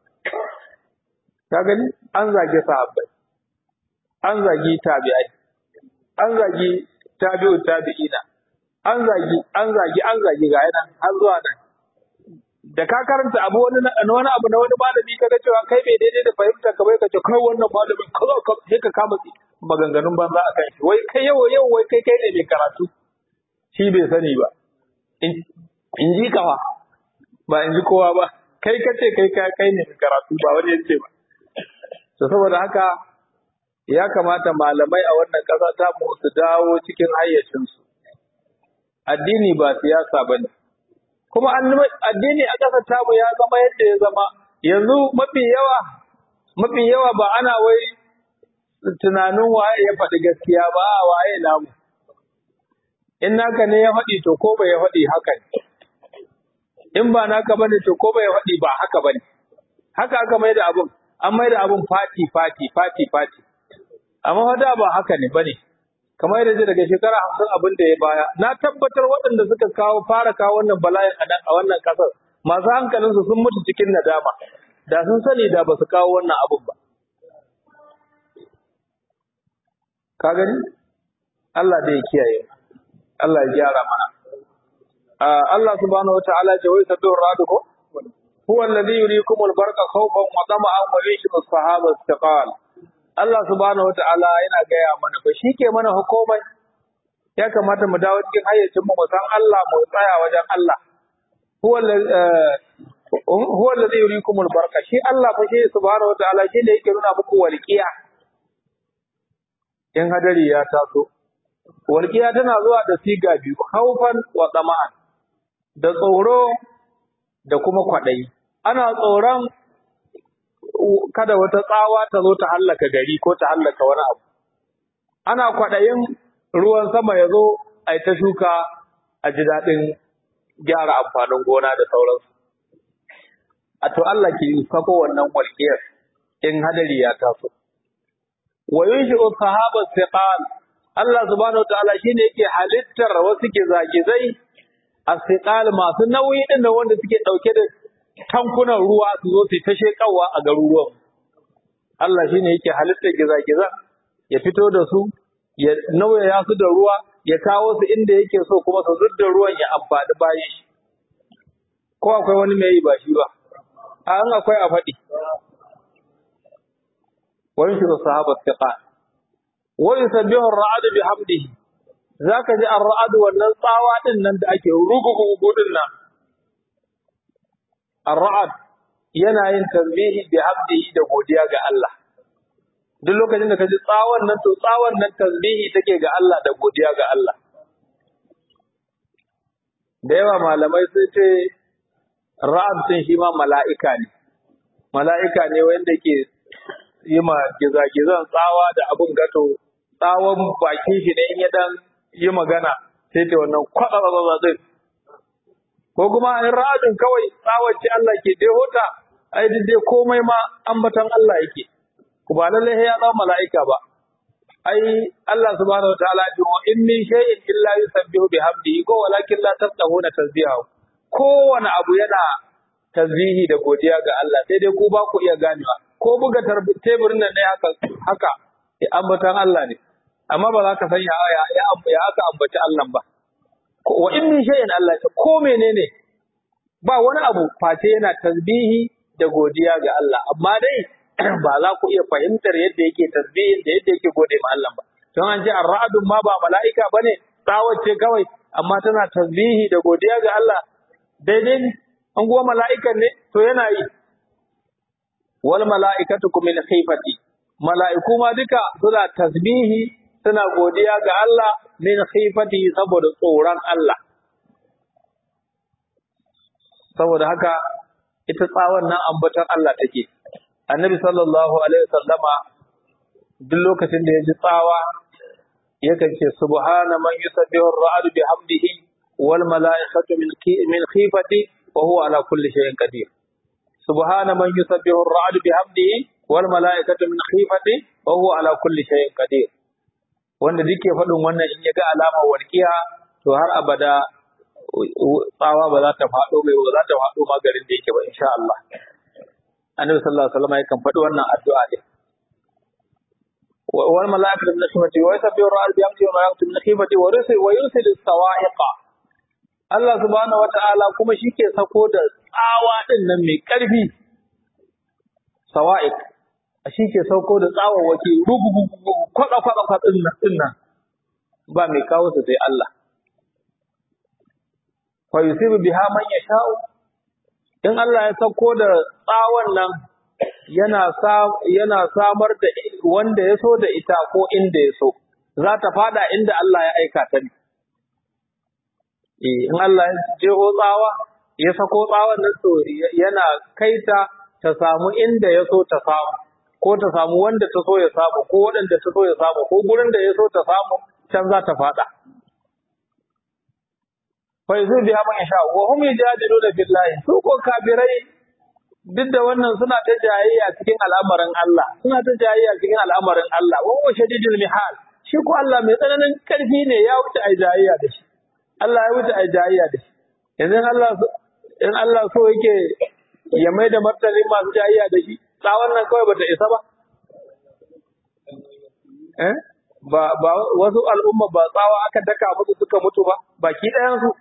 [SPEAKER 1] ka gani an zage sahabbai an zagi tabi'ai an zagi tabi'u tabi'ina an zagi an zagi an zagi ga yana har zuwa nan da ka karanta abu wani na wani abu na wani malami kaga cewa kai bai daidai da fahimta ka bai ka ce kai wannan malamin kaza ka sai ka kama tsi- maganganun banza a kan shi wai kai yau yau wai kai kai ne mai karatu shi bai sani ba in in ji kawa ba in ji kowa ba kai ka ce kai ka kai ne mai karatu ba wani yace ba to saboda haka ya kamata malamai a wannan ƙasa ta mu su dawo cikin hayyacinsu addini ba siyasa bane kuma annabi- addini a ƙasar tamu ya zama yadda ya zama yanzu mafi yawa mafi yawa ba ana wai tunanin waye ya faɗi gaskiya ba a waye namu in naka ne ya faɗi to ko bai ya faɗi haka ne in ba naka bane to ko bai ya faɗi ba haka bane haka aka mai da abun an mai da abun fati fati fati fati amma fa da ba haka ne bane kamar yadda daga shekara hamsin abin da ya baya na tabbatar waɗanda suka kawo fara kawo wannan bala'in a nan- a wannan ƙasar masu hankalinsu sun mutu cikin nadama da sun sani da ba su kawo wannan abin ba ka gani Allah da ya kiyaye Allah ya gyara mana Allah subhanahu wataala ce wai sabbi radu ko huwa alladhi yuriikum al-barqa khawfan wa tama'an wa yushibu as-sahaba istiqal Allah subhanahu wataala yana gaya mana ba shi ke mana hukumai ya kamata mu dawo cikin hayyacin mu san Allah mu tsaya wajen Allah huwa huwa alladhi yuriikum al-barqa shi Allah fa shi subhanahu wataala shi ne yake nuna muku walqiya in hadari ya taso walqiya tana zuwa da siga biyu haufan wa tama'an da tsoro da kuma kwaɗayi. Ana tsoron kada wata tsawa ta zo ta hallaka gari ko ta hallaka wani abu. Ana kwaɗayin ruwan sama ya zo a ta shuka a ji daɗin gyara amfanin gona da sauransu. A to Allah ke sako wannan walƙiyar in hadari ya taso. Wa yunshi sahaba siqal Allah subhanahu wa ta'ala shine yake halittar wasu gizagizai asiqal masu nauyi din da wanda suke dauke da tankunan ruwa su zo su ta shekawa a garuruwan Allah shine yake halittar giza-giza ya fito da su ya nauyaya su da ruwa ya kawo su inda yake so kuma su zudda ruwan ya amfani bayan shi ko akwai wani mai yi ba shi ba a an akwai a faɗi wani shi sahaba tiqa wa yusabbihu ar-ra'd bihamdihi za ka ji an ra'adu wannan tsawa ɗin nan da ake rugugugu ɗin nan. Ar-ra'ad yana yin tasbihi bi hamdihi da godiya ga Allah. Duk lokacin da ka ji tsawon nan to tsawon nan tasbihi take ga Allah da godiya ga Allah. Da yawa malamai sun ce ra'ad sun shi ma mala'ika ne. Mala'ika ne wanda ke yi ma gizagizan tsawa da abin gato tsawon bakin shi ne in ya dan yi magana sai ta wannan kwaɗa din ko kuma in ra'adin kawai tsawace Allah ke deho ta ai duk dai komai ma ambatan Allah yake ku ba lalle ya zama mala'ika ba ai Allah subhanahu wataala ya wa in min shay'in illa yusabbihu bihamdihi ko walakin la tafqahuna tasbihahu kowane abu yana tasbihi da godiya ga Allah sai dai ku ba ku iya ganewa ko buga teburin nan ne haka haka ambatan Allah ne amma ba za ka san ya ya ya aka ambaci Allah ba wa in min shay'in Allah ta ko menene ba wani abu face yana tasbihi da godiya ga Allah amma dai ba za ku iya fahimtar yadda yake tasbihi da yadda yake gode ma Allah ba don an ce ar-ra'dun ma ba mala'ika bane tsawace kawai amma tana tasbihi da godiya ga Allah daidai ne an guwa mala'ikan ne to yana yi wal mala'ikatu min khifati mala'iku ma duka suna tasbihi suna godiya ga Allah min khifati saboda tsoron Allah. Saboda haka ita tsawon nan ambaton Allah take. Annabi sallallahu alaihi wasallama duk lokacin da ya ji tsawa yakan ce subhana man yusabbihu ar-ra'd bihamdihi wal mala'ikatu min min khifati wa huwa ala kulli shay'in qadir. Subhana man yusabbihu ar-ra'd bihamdihi wal mala'ikatu min khifati wa huwa ala kulli shay'in qadir. wanda duk ke faɗin wannan in ya ga alamar walƙiya to har abada tsawa ba za ta faɗo mai ba za ta faɗo ma garin da yake ba insha Allah annabi sallallahu alaihi wasallam yakan faɗi wannan addu'a ne wal mala'ikatu min khifati wa yusabbihu ar-ra'd bi amri wa mala'ikatu min khifati wa yursil wa yursil as-sawa'iqa Allah subhanahu wata'ala kuma shi ke sako da tsawa din nan mai ƙarfi sawa'iq shi ke sauko da tsawawaki rugugugugu kwaɗa-kwaɗa kwaɗin nan nan ba mai kawo su sai Allah. Fa yusibu biha man yasha'u in Allah ya sauko da tsawon nan yana yana samar da wanda ya so da ita ko inda ya so za ta fada inda Allah ya aika ta ne. in Allah ya jeho tsawa ya sako tsawon nan to yana kaita ta samu inda ya so ta samu ko ta samu wanda ta so ya samu ko waɗanda ta so ya samu ko gurin da ya so ta samu can za ta faɗa. Fa yazu biha man yasha wa hum yujadiluna billahi su ko kafirai duk da wannan suna ta jayayya cikin al'amarin Allah suna ta jayayya cikin al'amarin Allah wa huwa shadidul mihal shi ko Allah mai tsananin karfi ne ya wuce ai jayayya da shi Allah ya wuce ai jayayya da shi yanzu Allah in Allah so yake ya mai da martanin masu jayayya da shi tsawon nan kawai bata isa ba eh ba ba wasu al'umma ba tsawa aka daka musu suka mutu ba baki ɗayan su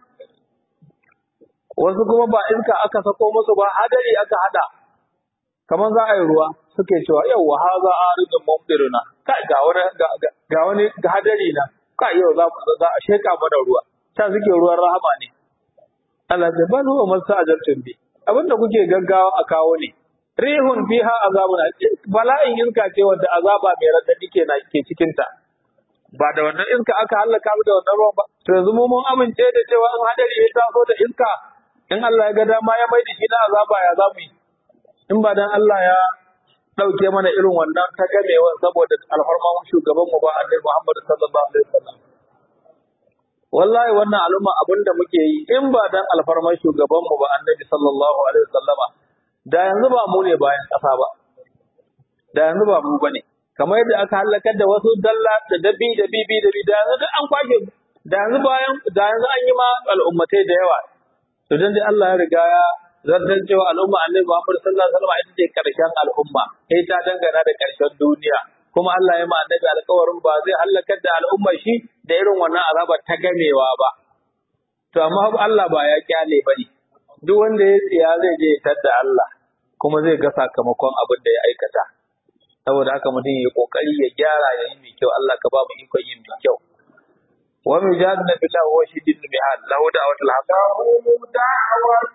[SPEAKER 1] wasu kuma ba iska aka sako musu ba hadari aka hada kamar za a yi ruwa suke cewa yau ha za a rijin mumdiruna kai ga wani ga wani hadari na kai yau za za a sheka mana ruwa ta suke ruwan rahama ne Allah ya bal huwa masajartun bi abinda kuke gaggawa a kawo ne rihun fiha azabun bala'in iska ce wanda azaba mai radadi ke na ke cikin ta ba da wannan iska aka halaka mu da wannan ruwan ba to yanzu mu mun amince da cewa in hadari ya taso da iska in Allah ya ga dama ya mai da shi na azaba ya zamu yi in ba dan Allah ya dauke mana irin wannan ta gamewa saboda alfarman shugaban mu ba Annabi Muhammad sallallahu alaihi wasallam wallahi wannan al'umma abinda muke yi in ba dan alfarman shugaban mu ba Annabi sallallahu alaihi wasallama da yanzu ba mu ne bayan ƙasa ba da yanzu ba mu bane kamar yadda aka halakar da wasu dalla da dabi da bibi da bi da yanzu duk an kwashe da yanzu bayan da yanzu an yi ma al'ummatai da yawa to dan dai Allah ya riga ya zartar cewa al'umma annabi Muhammad sallallahu alaihi wasallam ita ce karshen al'umma sai ta dangana da karshen duniya kuma Allah ya ma annabi alƙawarin ba zai halakar da al'umma shi da irin wannan azaba ta gamewa ba to amma Allah ba ya kyale bane duk wanda ya tsiya zai je ya da Allah kuma zai ga sakamakon abin da ya aikata saboda haka mutum ya kokari ya gyara ya yi mai kyau Allah ka ba mu ikon yin mai kyau wa mu jadna billahi wa shidin mihal lahu da'watul haqq
[SPEAKER 2] له دعوة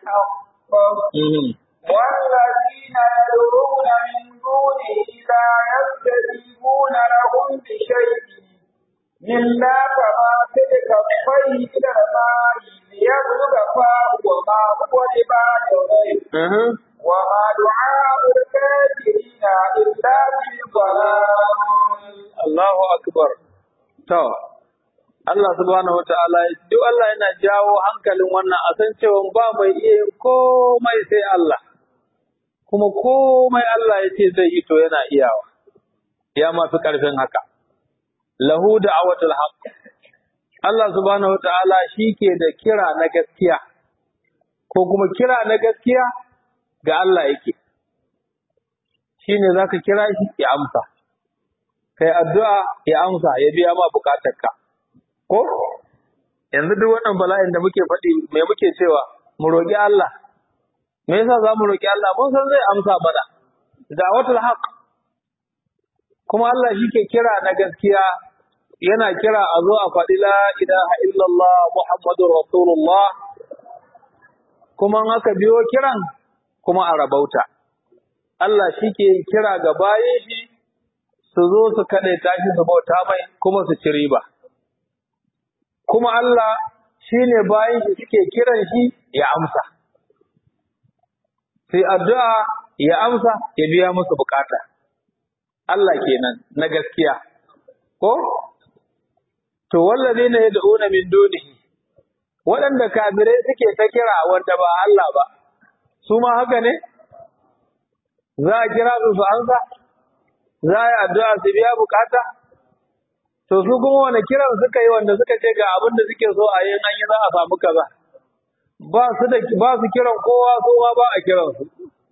[SPEAKER 2] الحق والذين يدعون من دونه لا يستجيبون لهم بشيء إلا كما تلك الطير إلى الماء ليبلغ فاه وما هو لبالغه وما دعاء الكافرين إلا في ضلال
[SPEAKER 1] Allahu akbar to Allah subhanahu wataala duk Allah yana jawo hankalin wannan a san cewa ba mai iya yin komai sai Allah kuma komai Allah ya ce zai yi to yana iyawa ya masu karfin haka lahu da'awatul haqq Allah subhanahu wataala ke da kira na gaskiya ko kuma kira na gaskiya ga Allah yake shine zaka kira shi ya amsa kai addu'a ya amsa ya biya ma bukatarka ko yanzu duk wannan bala'in da muke faɗi me muke cewa mu roƙi Allah me yasa za mu roƙi Allah mun san zai amsa mana da'watul haqq kuma Allah shi ke kira na gaskiya yana kira a zo a faɗi la ilaha illallah muhammadur rasulullah kuma in aka biyo kiran kuma a rabauta Allah shi ke kira ga bayan shi su zo su kaɗe tashi su bauta mai kuma su ci riba. Kuma Allah shi ne bayan shi suke kiran shi ya amsa. Sai addu'a ya amsa ya biya musu bukata. Allah kenan na gaskiya. Ko? To wallazi ne ya da'una min dunihi. Waɗanda kafirai suke ta kira wanda ba Allah ba, su ma haka ne? Za a kira su su amsa? za a yi addu'a su biya bukata? To su kuma wani kiran suka yi wanda suka ce ga abin da suke so a yin an yi za a samu kaza. Ba su da ba su kiran kowa su ma ba a kiran su.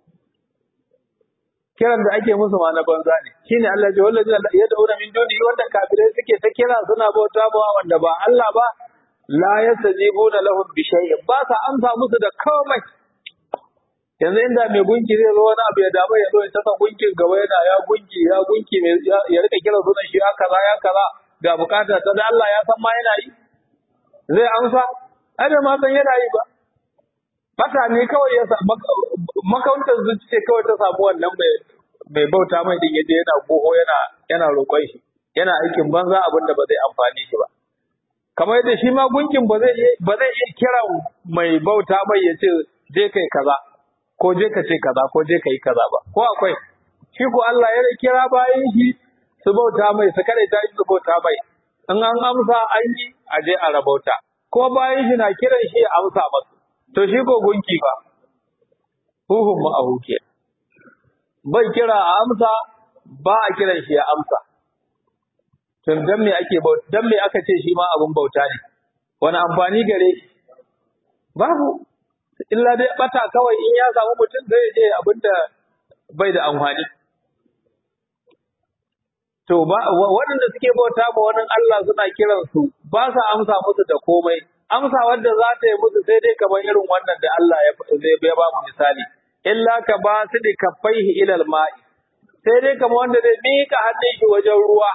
[SPEAKER 1] Kiran da ake musu ma na banza ne. Shine Allah ya wallahi ya daura min duni wanda kafirai suke ta kira suna bauta ba wanda ba Allah ba la yastajibuna lahum bi shay'in ba sa amsa musu da komai. yanzu inda mai gunki zai zo wani abu ya damu ya zo ya tasa gunkin gaba yana ya gunki ya gunki mai ya rika kira sunan shi ya kaza ya kaza ga bukata ta da Allah ya san ma yana yi zai amsa ai bai ma san yana yi ba bata ne kawai ya sa makauntar zuci ce kawai ta samu wannan mai mai bauta mai din yadda yana goho yana yana roƙon shi yana aikin banza abin da ba zai amfani shi ba kamar yadda shi ma gunkin ba zai ba zai iya kiran mai bauta mai ya ce je kai kaza ko je ka ce kaza ko je ka yi kaza ba ko akwai shi ko Allah ya kira bayan shi su bauta mai su kada ta su bauta mai in an amsa an yi a je a rabauta ko bayan shi na kiran shi ya amsa masu to shi ko gunki ba huhun mu a huke bai kira a amsa ba a kiran shi ya amsa to dan me ake bauta dan me aka ce shi ma abun bauta ne wani amfani gare shi babu illa dai bata kawai in ya samu mutum zai je abinda bai da amfani to ba waɗanda suke bauta ma wani Allah suna kiransu ba sa amsa musu da komai amsa wanda za ta yi musu sai dai kamar irin wannan da Allah ya zai bai ba mu misali illa ka ba su da kaffaihi ilal ma'i sai dai kamar wanda zai mika hannun shi wajen ruwa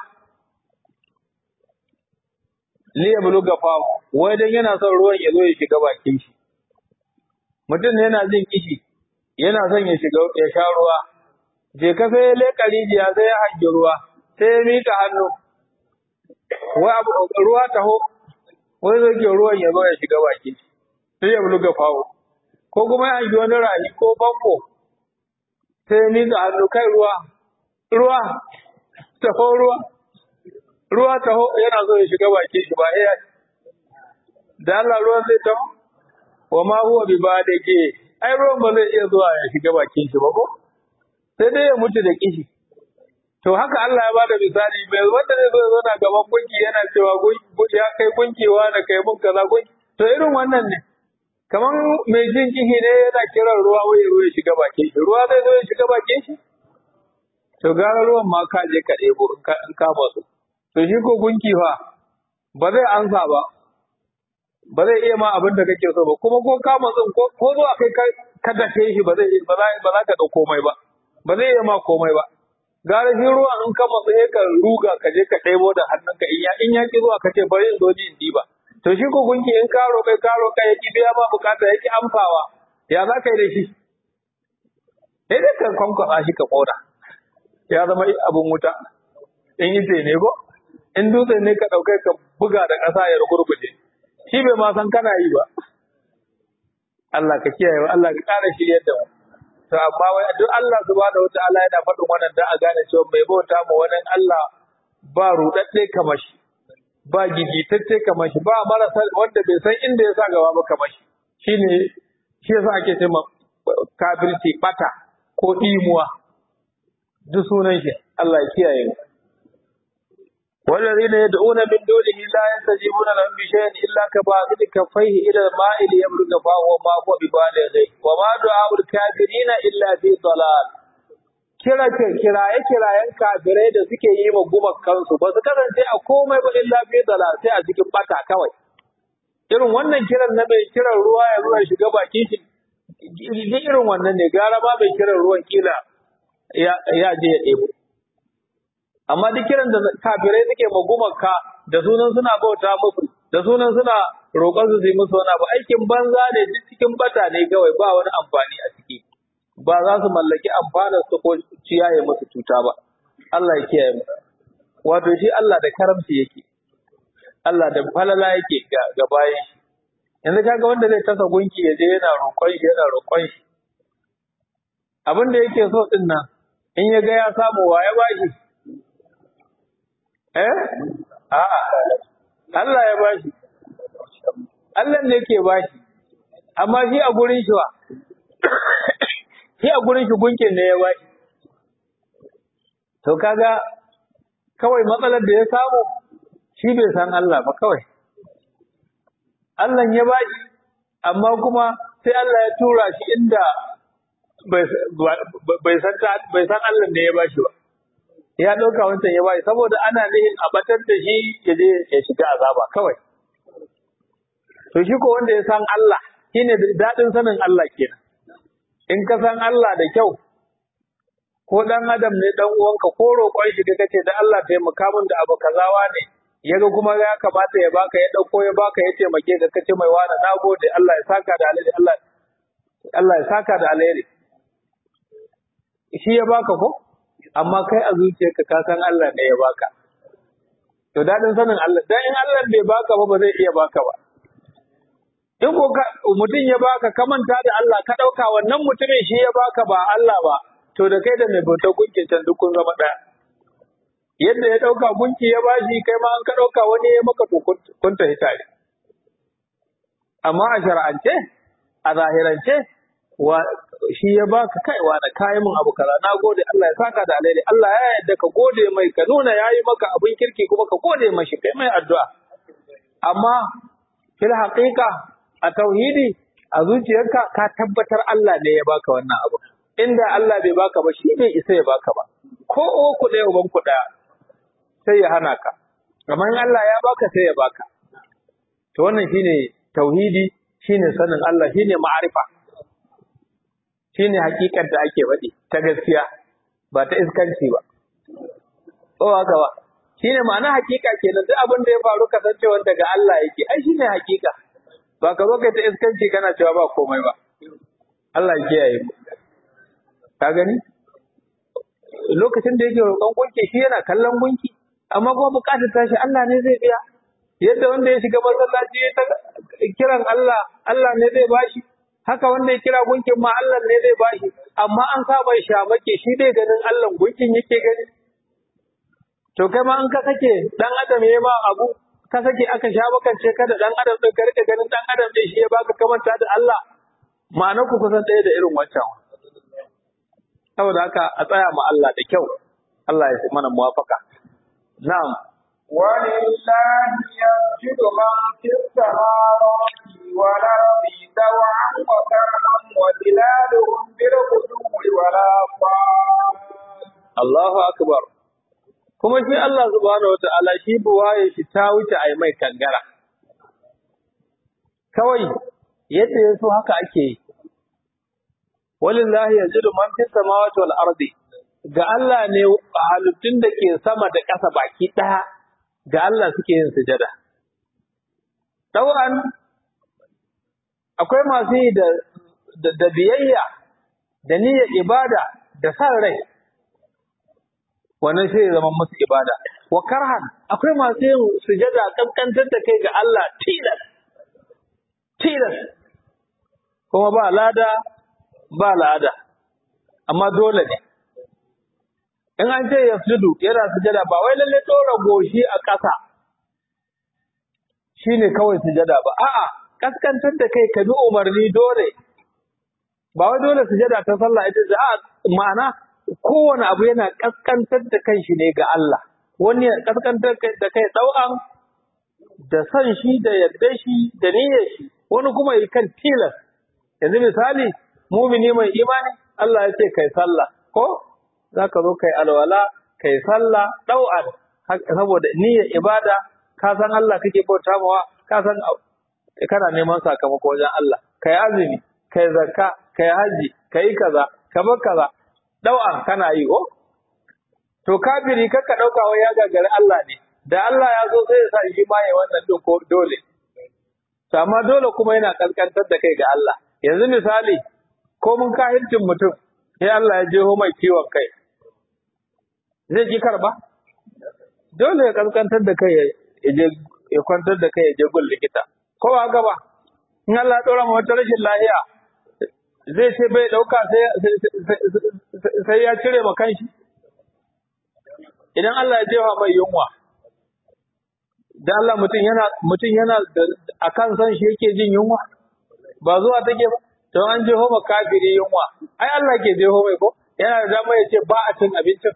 [SPEAKER 1] li yabluga fahu wai dan yana son ruwan ya zo ya shiga bakin shi mutum ne yana jin kishi yana son ya shiga ya sha ruwa je ka sai ya leƙa rijiya sai ya hangi ruwa sai ya mika hannu wai abu ruwa taho wai zai ke ruwan ya zo ya shiga bakin shi sai ya buluga fawo ko kuma ya hangi wani rahi ko famfo sai ya mika hannu kai ruwa ruwa taho ruwa ruwa taho yana so ya shiga bakin shi ba ya da Allah ruwan zai taho wa ma huwa bi ba da ke ai ruwan ba zai iya zuwa ya shiga bakin shi ba ko sai dai ya mutu da kishi to haka Allah ya bada misali mai wanda zai zo ya zauna gaban gunki yana cewa ya kai gunkewa da kai mun kaza gunki to irin wannan ne kaman mai jin kishi ne yana kiran ruwa wai ruwa ya shiga bakin shi ruwa zai zo ya shiga bakin shi to gara ruwan ma ka je ka ɗebo in ka masu to shi ko gunki fa ba zai ansa ba ba zai iya ma abin da kake so ba kuma ko ka matsin ko ko zo a kai ka dace shi ba zai ba za ba za ka dau komai ba ba zai iya ma komai ba gara shi ruwan in ka matsi sai ka ruga ka je ka ɗebo da hannunka in ya in ya ki zuwa ka ce bari in zo ni in diba to shi ko gunki in ka roƙai ka roƙa ya ki biya ma bukata ya ki amfawa ya za ka yi da shi sai dai ka kwankwasa shi ka ƙona ya zama abin wuta in yi ne ko in dutse ne ka ɗaukai ka buga da ƙasa ya rugurguje shi bai ma san kana yi ba Allah ka kiyaye Allah ka ƙara shiryar da mu to amma wai duk Allah subhanahu wataala yana faɗin wannan dan a gane cewa mai bauta ma wani Allah ba rudadde kamar shi ba gigitacce kamar shi ba marasa wanda bai san inda ya sa gaba ba kamar shi shine shi yasa ake cewa kafirci bata ko imuwa duk sunan shi Allah ya kiyaye mu والذين يدعون من دونه لا يستجيبون لهم بشيء الا كباسط كفيه الى الماء ليبلغ فاه وما هو ببالغه وما دعاء الكافرين الا في ضلال kira kiraye kirayen kafirai da suke yi wa gumakansu ba su kasance a komai ba illa fi dalal sai a cikin bata kawai irin wannan kiran na mai kiran ruwa ya ruwa shiga bakin shi irin wannan ne gara ba mai kiran ruwan kila ya je ya ɗebo amma duk kiran da kafirai suke magumaka da sunan suna bauta musu da sunan suna roƙon su yi musu wani abu aikin banza ne duk cikin bata ne kawai ba wani amfani a ciki ba za su mallaki amfanin su ko ciyaye musu cuta ba Allah ya kiyaye mu wato shi Allah da karamci yake Allah da falala yake ga, ga bayan shi yanzu kaga wanda zai tasa gunki ya je yana roƙon shi yana roƙon shi abin da yake so din nan in ya ga ya samu wa ya bashi Eh? A'a. Allah ya bashi. Allah ne ke bashi. Amma shi a gurin shi wa? Shi a gurin shi gunkin ne ya bashi. To kaga kawai matsalar da ya samu shi bai san Allah ba kawai. Allah ya bashi amma kuma sai Allah ya tura shi inda bai san bai san Allah ne ya bashi ba. ya ɗauka wancan ya bayi saboda ana nihin a batar da shi ya je ya shiga azaba kawai. To shi ko wanda ya san Allah shine daɗin sanin Allah kenan. In ka san Allah da kyau ko ɗan adam ne ɗan uwanka ko roƙon shi ka kace da Allah taimaka min da abu kazawa ne ya ga kuma ya kamata ya baka ya ɗauko ya baka ya taimake ka kace mai wani na gode Allah ya saka da alheri Allah Allah ya saka da alheri. Shi ya baka ko? amma kai a zuciyarka ka san Allah ne ya baka. To daɗin sanin Allah, dan in Allah bai baka ba ba zai iya baka ba. In ko mutum ya baka ka manta da Allah ka ɗauka wannan mutumin shi ya baka ba Allah ba, to da kai da mai bautar gunkin can duk kun zama ɗaya. Yadda ya ɗauka gunki ya bashi kai ma an ka ɗauka wani ya maka to kun tafi tare. Amma a shar'ance, a zahirance, shi ya baka kaiwa da kayi min abu kaza na gode Allah ya saka da alheri Allah ya yarda ka gode mai ka nuna yayi maka abin kirki kuma ka gode mashi kai mai addu'a amma fil haqiqa a tauhidi a zuciyarka ka tabbatar Allah ne ya baka wannan abu inda Allah bai baka ba shi bai isa ya baka ba ko ku ɗaya uban ku ɗaya sai ya hana ka amma in Allah ya baka sai ya baka to wannan shine tauhidi shine sanin Allah shine ma'arifa shine hakikar da ake faɗi ta gaskiya ba ta iskanci ba o haka ba shine ma'ana hakika kenan duk abin da ya faru kasancewa daga Allah yake ai shine hakika ba ka zo kai ta iskanci kana cewa ba komai ba Allah ya kiyaye mu ka gani lokacin da yake roƙon gunki shi yana kallon gunki amma kuma buƙatar tashi Allah ne zai biya yadda wanda ya shiga masallaci ya ta kiran Allah Allah ne zai bashi haka wanda ya kira gunkin ma Allah ne zai bashi amma an sa bai shamake shi dai ganin Allah gunkin yake gani to kai ma an ka sake dan adam ya ma abu ka sake aka sha bakance ka da dan adam din ka rika ganin dan adam din shi ya baka kamanta da Allah ma'anar ku kusan ɗaya da irin wancan saboda haka a tsaya ma Allah da kyau Allah ya mana muwafaka na'am
[SPEAKER 2] ولله يسجد من في السماوات والأرض طوعا وكرها وظلالهم بالغدو والآصال
[SPEAKER 1] Allahu akbar kuma shi Allah subhanahu wataala shi buwaye shi ta wuce ai mai kangara kawai yadda ya so haka ake yi walillahi yajidu man fis samawati wal ardi ga Allah ne halittun da ke sama da ƙasa baki ɗaya ga Allah suke yin sujada Ɗau'an akwai masu yi da, da, da biyayya da niyyar ibada da san rai wannan sai ya zama musu ibada wa karhan akwai masu yin sujada kankantar da kai ga Allah tilas tilas kuma ba lada ba lada amma dole ne in an ce yasjudu yana sujada ba wai lalle dora goshi a ƙasa shine kawai sujada ba a'a kaskantar da kai ka bi umarni dole ba wai dole sujada ta sallah ita ce a'a ma'ana kowane abu yana kaskantar da kanshi ne ga Allah wani ya kaskantar da kai dau'an da san shi da yarda shi da niyyar shi wani kuma yi kan tilas yanzu misali mumini mai imani Allah ya ce kai sallah ko zaka zo kai alwala kai sallah dau'an saboda niyyar ibada ka san Allah kake bauta mawa ka san kana neman sakamako wajen Allah kai azumi kai zakka kai haji kai kaza ka bar kaza dau'an kana yi ko to kafiri kakka dauka wai ya gagari Allah ne da Allah ya zo sai ya sa shi ma ya wannan doko dole to amma dole kuma yana kaskantar da kai ga Allah yanzu misali ko mun kahircin mutum sai Allah ya jeho mai kiwon kai zai ki karba dole ya kaskantar da kai ya je ya kwantar da kai ya je gun likita ko ba haka ba in Allah ya dora wata rashin lafiya zai ce bai dauka sai sai ya cire ma kanshi idan Allah ya jefa mai yunwa dan Allah mutum yana mutum yana akan san shi yake jin yunwa ba zuwa take ba to an jeho ma kafiri yunwa ai Allah ke jeho mai ko yana da dama ya ce ba a cin abincin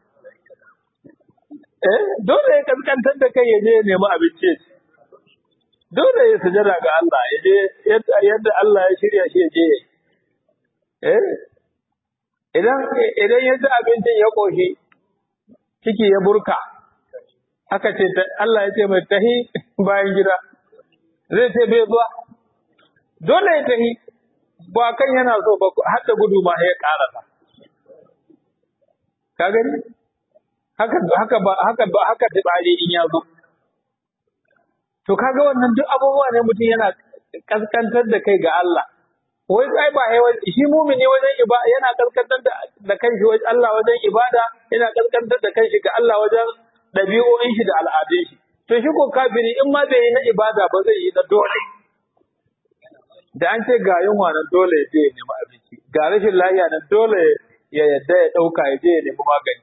[SPEAKER 1] eh dole ya kaskantar da kai ya je ya nemi abinci dole ya sujada ga Allah ya je yadda Allah ya shirya shi ya je eh idan idan ya ci abincin ya koshi ciki ya burka aka ce Allah ya ce mai tahi bayan gida zai ce bai zuwa dole ya tahi ba kan yana so ba har da gudu ma ya karasa ka gani haka haka ba haka ba haka tsari in ya zo to kaga wannan duk abubuwa ne mutum yana kaskantar da kai ga Allah wai ai ba ai shi mumini wajen ibada yana kaskantar da da kanshi wajen Allah wajen ibada yana kaskantar da kanshi ga Allah wajen dabi'o'in shi da al'adun shi to shi ko kafiri in ma bai yi na ibada ba zai yi na dole da an ce ga yunwa nan dole ya je ya nemi abinci ga rashin lafiya nan dole ya yadda ya ɗauka ya je ya nemi magani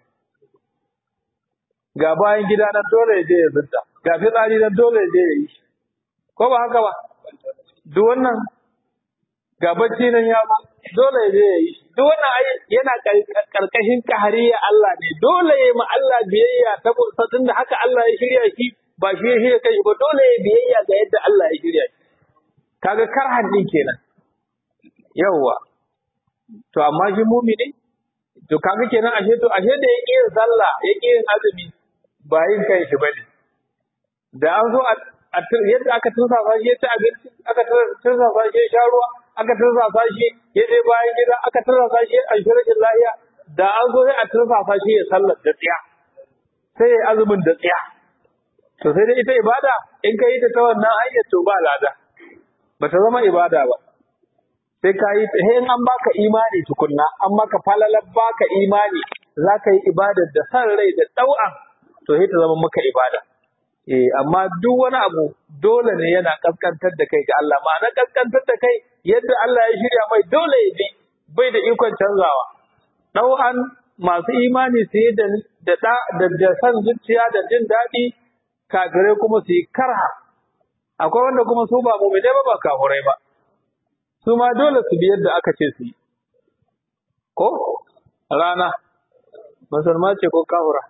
[SPEAKER 1] ga bayan gida nan dole ya je ya zunta ga fitsari nan dole ya je ya yi ko ba haka ba duk wannan ga bacci nan ya ba dole ya je ya yi duk wannan ai yana karkashin kahariya Allah ne dole ya ma Allah biyayya saboda tunda haka Allah ya shirya shi ba shi ya shirya kai ba dole ya biyayya ga yadda Allah ya shirya shi kaga karhan din kenan yawwa to amma shi mumini to kaga kenan ashe to ashe da yake yin sallah yake yin azumi ba yin kai shi bane da an zo a yadda aka tursasa shi ya ci abinci aka tursasa shi ya sha ruwa aka tursasa shi ya je bayan gida aka tursasa shi a shirkin lahiya da an zo sai a tursasa shi ya sallar da tsiya sai ya azumin da tsiya to sai dai ita ibada in ka yi ta ta wannan hanyar to ba lada ba ta zama ibada ba sai ka yi sai in an baka imani tukunna an maka falalar baka imani za ka yi ibadar da san rai da ɗau'an to sai ta zama maka ibada eh amma duk wani abu dole ne yana kaskantar da kai ga Allah ma'ana kaskantar da kai yadda Allah ya shirya mai dole ya ji bai da ikon canzawa ɗau'an masu imani su yi da da da san zuciya da jin daɗi kafirai kuma su yi karha akwai wanda kuma su ba mu'mine ba ba kafirai ba su ma dole su bi yadda aka ce su yi ko rana musulma ce ko kafira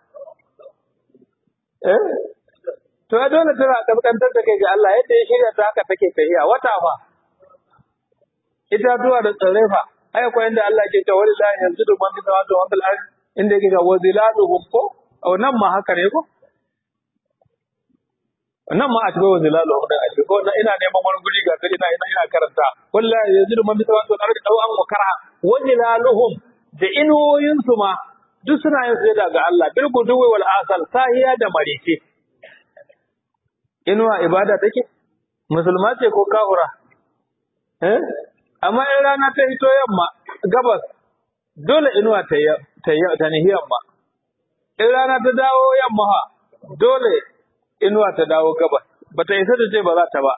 [SPEAKER 1] eh to ya dole tana kaskantar da kai ga Allah yadda ya shirya ta haka take tafiya wata fa itatuwa da tsirrai fa ai akwai inda Allah ke cewa wallahi yanzu da man bisa wato wal ard inda yake ga wazilaluhum ko au nan ma haka ne ko nan ma a cikin wazilaluhum da a cikin ko ina neman wani guri ga ina ina ina karanta wallahi yanzu da man bisa wato al ard dau an wa karha wazilaluhum da inuwoyin su ma duk suna yin sujada ga Allah bil guduwi wal asal sahiya da marice inuwa ibada take musulma ce ko kafura eh amma in rana ta hito yamma gabas dole inuwa ta ta ta nihi yamma in rana ta dawo yamma ha dole inuwa ta dawo gabas bata isa ta ce ba za ta ba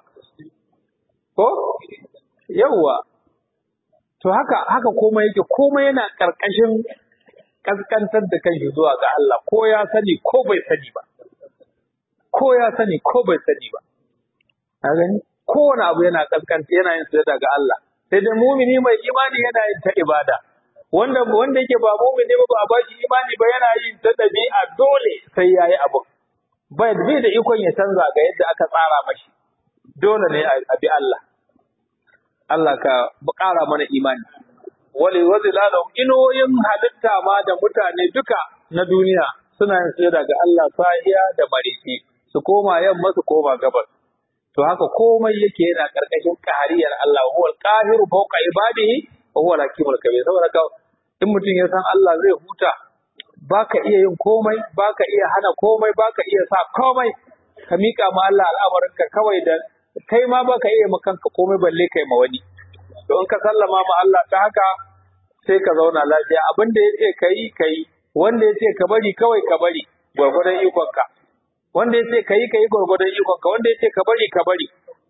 [SPEAKER 1] ko yawwa to haka haka komai yake komai yana karkashin kaskantar da kanshi zuwa ga Allah ko ya sani ko bai sani ba ko ya sani ko bai sani ba a gani kowane abu yana kaskanta yana yin sujada ga Allah sai dai mumini mai imani yana yin ta ibada wanda wanda yake ba mumini ba ba a bashi imani ba yana yin ta dabi'a dole sai yayi abu bai bai da ikon ya canza ga yadda aka tsara mashi dole ne a bi Allah Allah ka ƙara mana imani wali wazilalum inoyin halitta ma da mutane duka na duniya suna yin sujada ga Allah sahiya da mariki su koma yamma su koma gabas to haka komai yake yana karkashin ƙariyar Allah huwa al-qahiru fawqa ibadihi wa huwa al-hakimul kabir saboda ka in mutum ya san Allah zai huta baka iya yin komai baka iya hana komai baka iya sa komai ka mika ma Allah al'amarinka kawai da kai ma baka iya ma kanka komai balle kai ma wani to in ka sallama ma Allah ta haka sai ka zauna lafiya abin da yace kai kai wanda yace ka bari kawai ka bari gwargwadon ikonka wanda yace kai kai gwargwadon ikonka wanda yace ka bari ka bari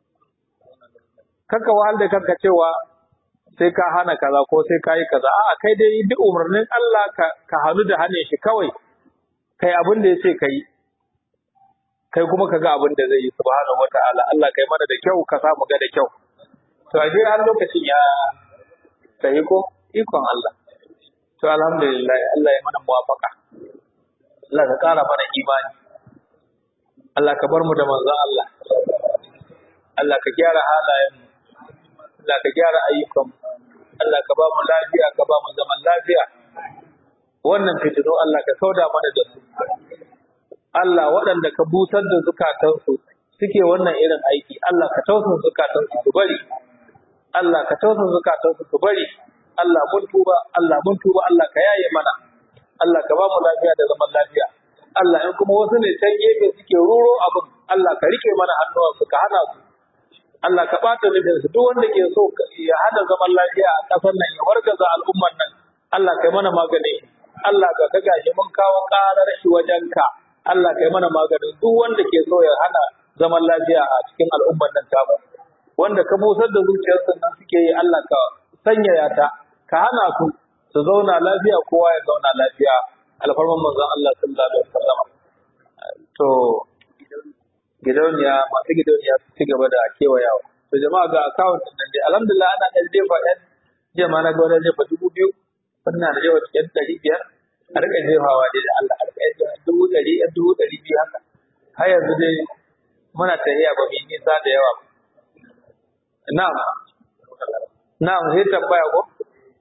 [SPEAKER 1] kanka wahal da kanka cewa sai ka hana kaza ko sai ka yi kaza a'a kai dai duk umarnin Allah ka ka hannu da hannun shi kawai kai abin da yace kai kai kuma ka ga abin da zai yi subhanahu wataala Allah kai mana da kyau ka samu ga da kyau to a har lokacin ya tafi ko ikon Allah to alhamdulillah Allah ya mana muwafaka Allah ka kara mana imani Allah ka bar mu da manzon Allah Allah ka gyara halayen Allah ka gyara ayyukan Allah ka ba mu lafiya ka ba mu zaman lafiya wannan fitino Allah ka kauda mana da su Allah waɗanda ka busar da zukatansu suke wannan irin aiki Allah ka tausasa zukatansu su bari Allah ka tausasa zukatansu su bari Allah mun tuba Allah mun tuba Allah ka yaye mana Allah ka ba mu lafiya da zaman lafiya Allah in kuma wasu ne can gefe suke ruro abin Allah ka rike mana hannuwansu ka hana su Allah ka ɓata nufin su duk wanda ke so ya hana zaman lafiya a ƙasar nan ya wargaza al'ummar nan Allah kai mana magani Allah ka ga gashi mun kawo ƙarar shi wajenka Allah kai mana maganin duk wanda ke so ya hana zaman lafiya a cikin al'ummar nan tamu wanda ka busar da zuciyarsu nan suke yi Allah ka sanyaya ta ka hana su su zauna lafiya kowa ya zauna lafiya alfarman manzon Allah sallallahu alaihi wasallam to gidauniya masu gidauniya su ci gaba da kewayawa to jama'a ga account din nan dai alhamdulillah ana ɗan jefa ɗan jiya ma na ga wani jefa dubu biyu wannan na jefa ɗan ɗari biyar a riƙa jefawa dai da Allah a riƙa jefa dubu ɗari ɗan dubu ɗari biyu haka har yanzu dai muna tafiya ba mu yi nisa da yawa ba na'am na'am sai tambaya ko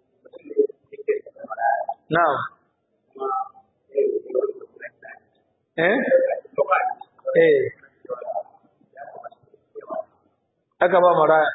[SPEAKER 1] na'am eh eh aka ba maraya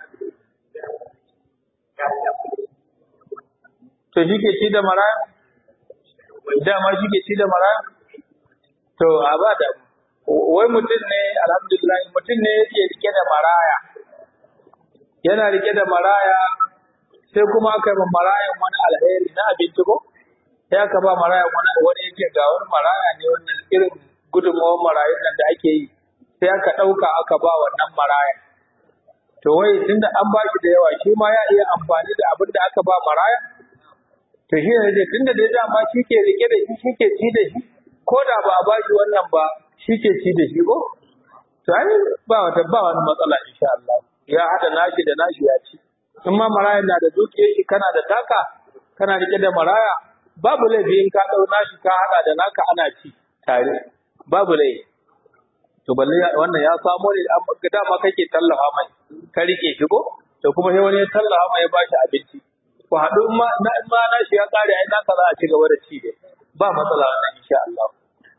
[SPEAKER 1] to shi ke ci da maraya dama shi ke ci da maraya to a ba da wai mutum ne alhamdulillah mutum ne yake rike da maraya yana rike da maraya sai kuma aka yi ma marayan wani alheri na abinci ko sai aka ba marayan wani wani yake ga wani maraya ne wannan irin gudunmawar marayun nan da ake yi sai aka ɗauka aka ba wannan marayan to wai tunda an ba shi da yawa shi ma ya iya amfani da abin da aka ba maraya to shi ne tunda dai dama shi ke rike da shi shi ke ci da shi ko da ba a ba shi wannan ba shi ke ci da shi ko to ai ba wata ba wani matsala insha Allah ya hada nashi da nashi ya ci in ma maraya na da dukiyar shi kana da taka kana rike da maraya babu laifi in ka dau nashi ka hada da naka ana ci tare babu laifi to balle wannan ya samo ne da dama kake tallafa mai ka rike shi ko to kuma sai wani ya tallafa mai ya bashi abinci ku haɗu in ma na in ma na shi ya kare ai naka za a ci gaba da ci dai ba matsala wannan insha Allah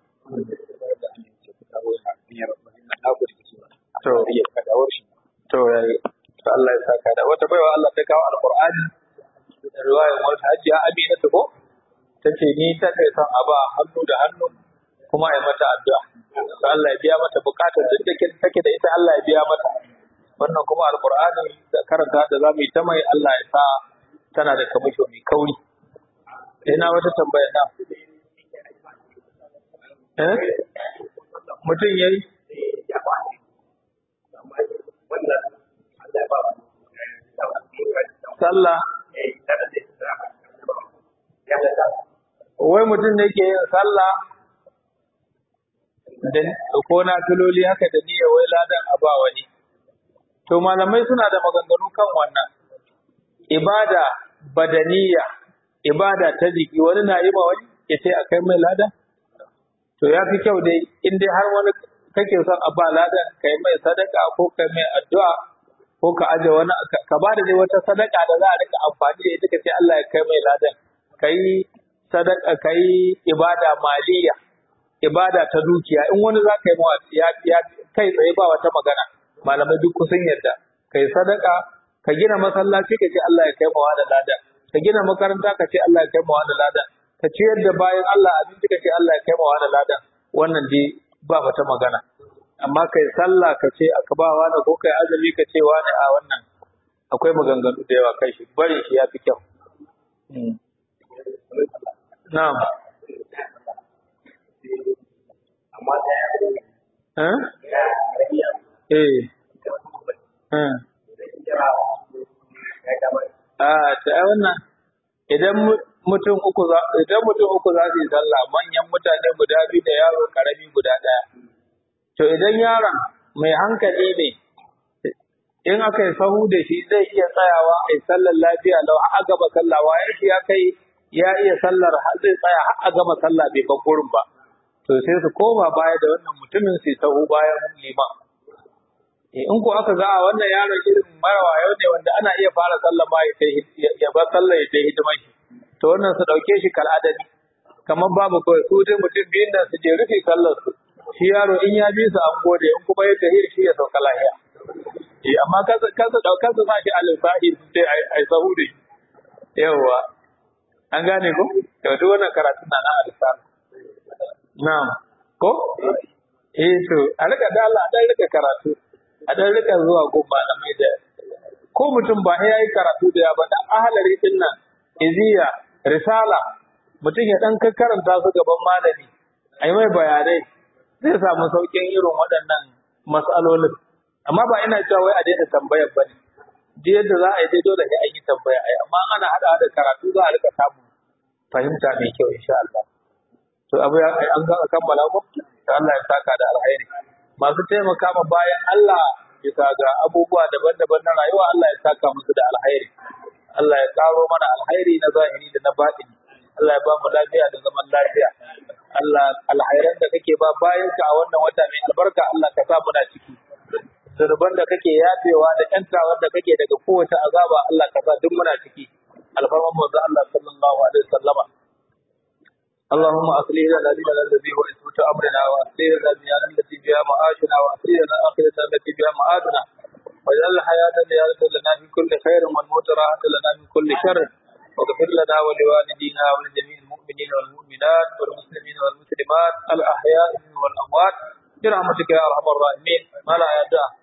[SPEAKER 1] to to yayi to Allah ya saka da wata baiwa Allah ta kawo alqur'ani da riwayar wata hajiya Amina ta ko tace ni ta kai son aba hannu da hannu kuma ai mata addu'a Allah ya biya mata bukatar duk da take da ita Allah ya biya mata wannan kuma alqur'ani da karanta da zamu yi ta mai Allah ya sa tana da kamisho mai kauri ina wata tambaya na eh mutum yayi sallah wai mutum da ke yin sallah da ko na filoli haka da niyya wai ladan a ba wani to malamai suna da maganganu kan wannan ibada badaniya ibada ta jiki wani na yi ma wani ya ce a kai mai ladan to ya fi kyau dai in dai har wani kake son a ba ladan kai mai sadaka ko kai mai addu'a ko ka aje wani ka ba da dai wata sadaka da za a rika amfani da ita ka ce Allah ya kai mai ladan kai sadaka kai ibada maliya ibada ta dukiya in wani za ka yi mawa ya ya kai tsaye ba wata magana malamai duk kusan yadda kai sadaka ka gina masallaci ka ce Allah ya kai mawa da ladan ka gina makaranta ka ce Allah ya kai mawa da ladan ka ciyar da bayan Allah abinci ka ce Allah ya kai mawa da ladan wannan dai ba wata magana amma kai sallah ka ce aka ba wani ko kai azumi ka ce wani a wannan akwai maganganu da yawa kai shi bari shi ya fi kyau na'am eh eh a ta wannan idan mutum uku za idan mutum uku za su yi sallah manyan mutane guda biyu da yaro karami guda ɗaya to idan yaron mai hankali ne in aka yi sahu da shi zai iya tsayawa a yi sallar lafiya lau a gaba sallah wayan shi ya kai ya iya sallar zai tsaya har a gama sallah bai ban gurin ba to sai su koma baya da wannan mutumin su sahu bayan liman in ko aka ga a wannan yaron irin mara wayo ne wanda ana iya fara sallah ma ya ya bar sallah ya ta hidimar shi to wannan su dauke shi kal adadi kamar babu kawai su dai mutum biyun nan su je rufe sallar su shi yaro in ya bi su an gode in kuma ya tahir shi ya sauka lahiya eh amma kansa kansa daukar su sashi al-sahi sai ai ai sahu da yawa an gane ko to duk wannan karatu na na al-san na'am ko eh to a rika dala dan rika karatu a dan rika zuwa gun malamai da ko mutum ba ya yi karatu da ya ba dan ahalari din nan iziya risala mutum ya dan karanta su gaban malami ai mai bayanai zai samu saukin irin waɗannan mas'alolin amma ba ina cewa wai a daina tambayar bane duk yadda za a yi dai dole sai an yi tambaya ai amma ana hada da karatu za a rika samun fahimta mai kyau insha Allah to abu ya an ga kammala ko to Allah ya saka da alheri masu taimaka ma bayan Allah bisa ga abubuwa daban-daban na rayuwa Allah ya saka musu da alheri Allah ya karo mana alheri na zahiri da na batini Allah ya ba mu lafiya da zaman lafiya Allah alhairan da kake ba bayan ka a wannan wata mai albarka Allah ka sa muna ciki zurban da kake yafewa da ƴantawar da kake daga kowace azaba Allah ka sa duk muna ciki alfarman manzo Allah sallallahu alaihi wasallama اللهم أصلح لنا ديننا الذي هو عصمة أمرنا وأسيرنا الدنيا التي فيها معاشنا وأسيرنا الآخرة التي فيها معادنا واجعل الحياة زيادة لنا من كل خير والموت راحة لنا من كل شر واغفر لنا ولوالدينا ولجميع المؤمنين والمؤمنات والمسلمين والمسلمات الأحياء منهم والأموات برحمتك يا أرحم الراحمين ما لا يدع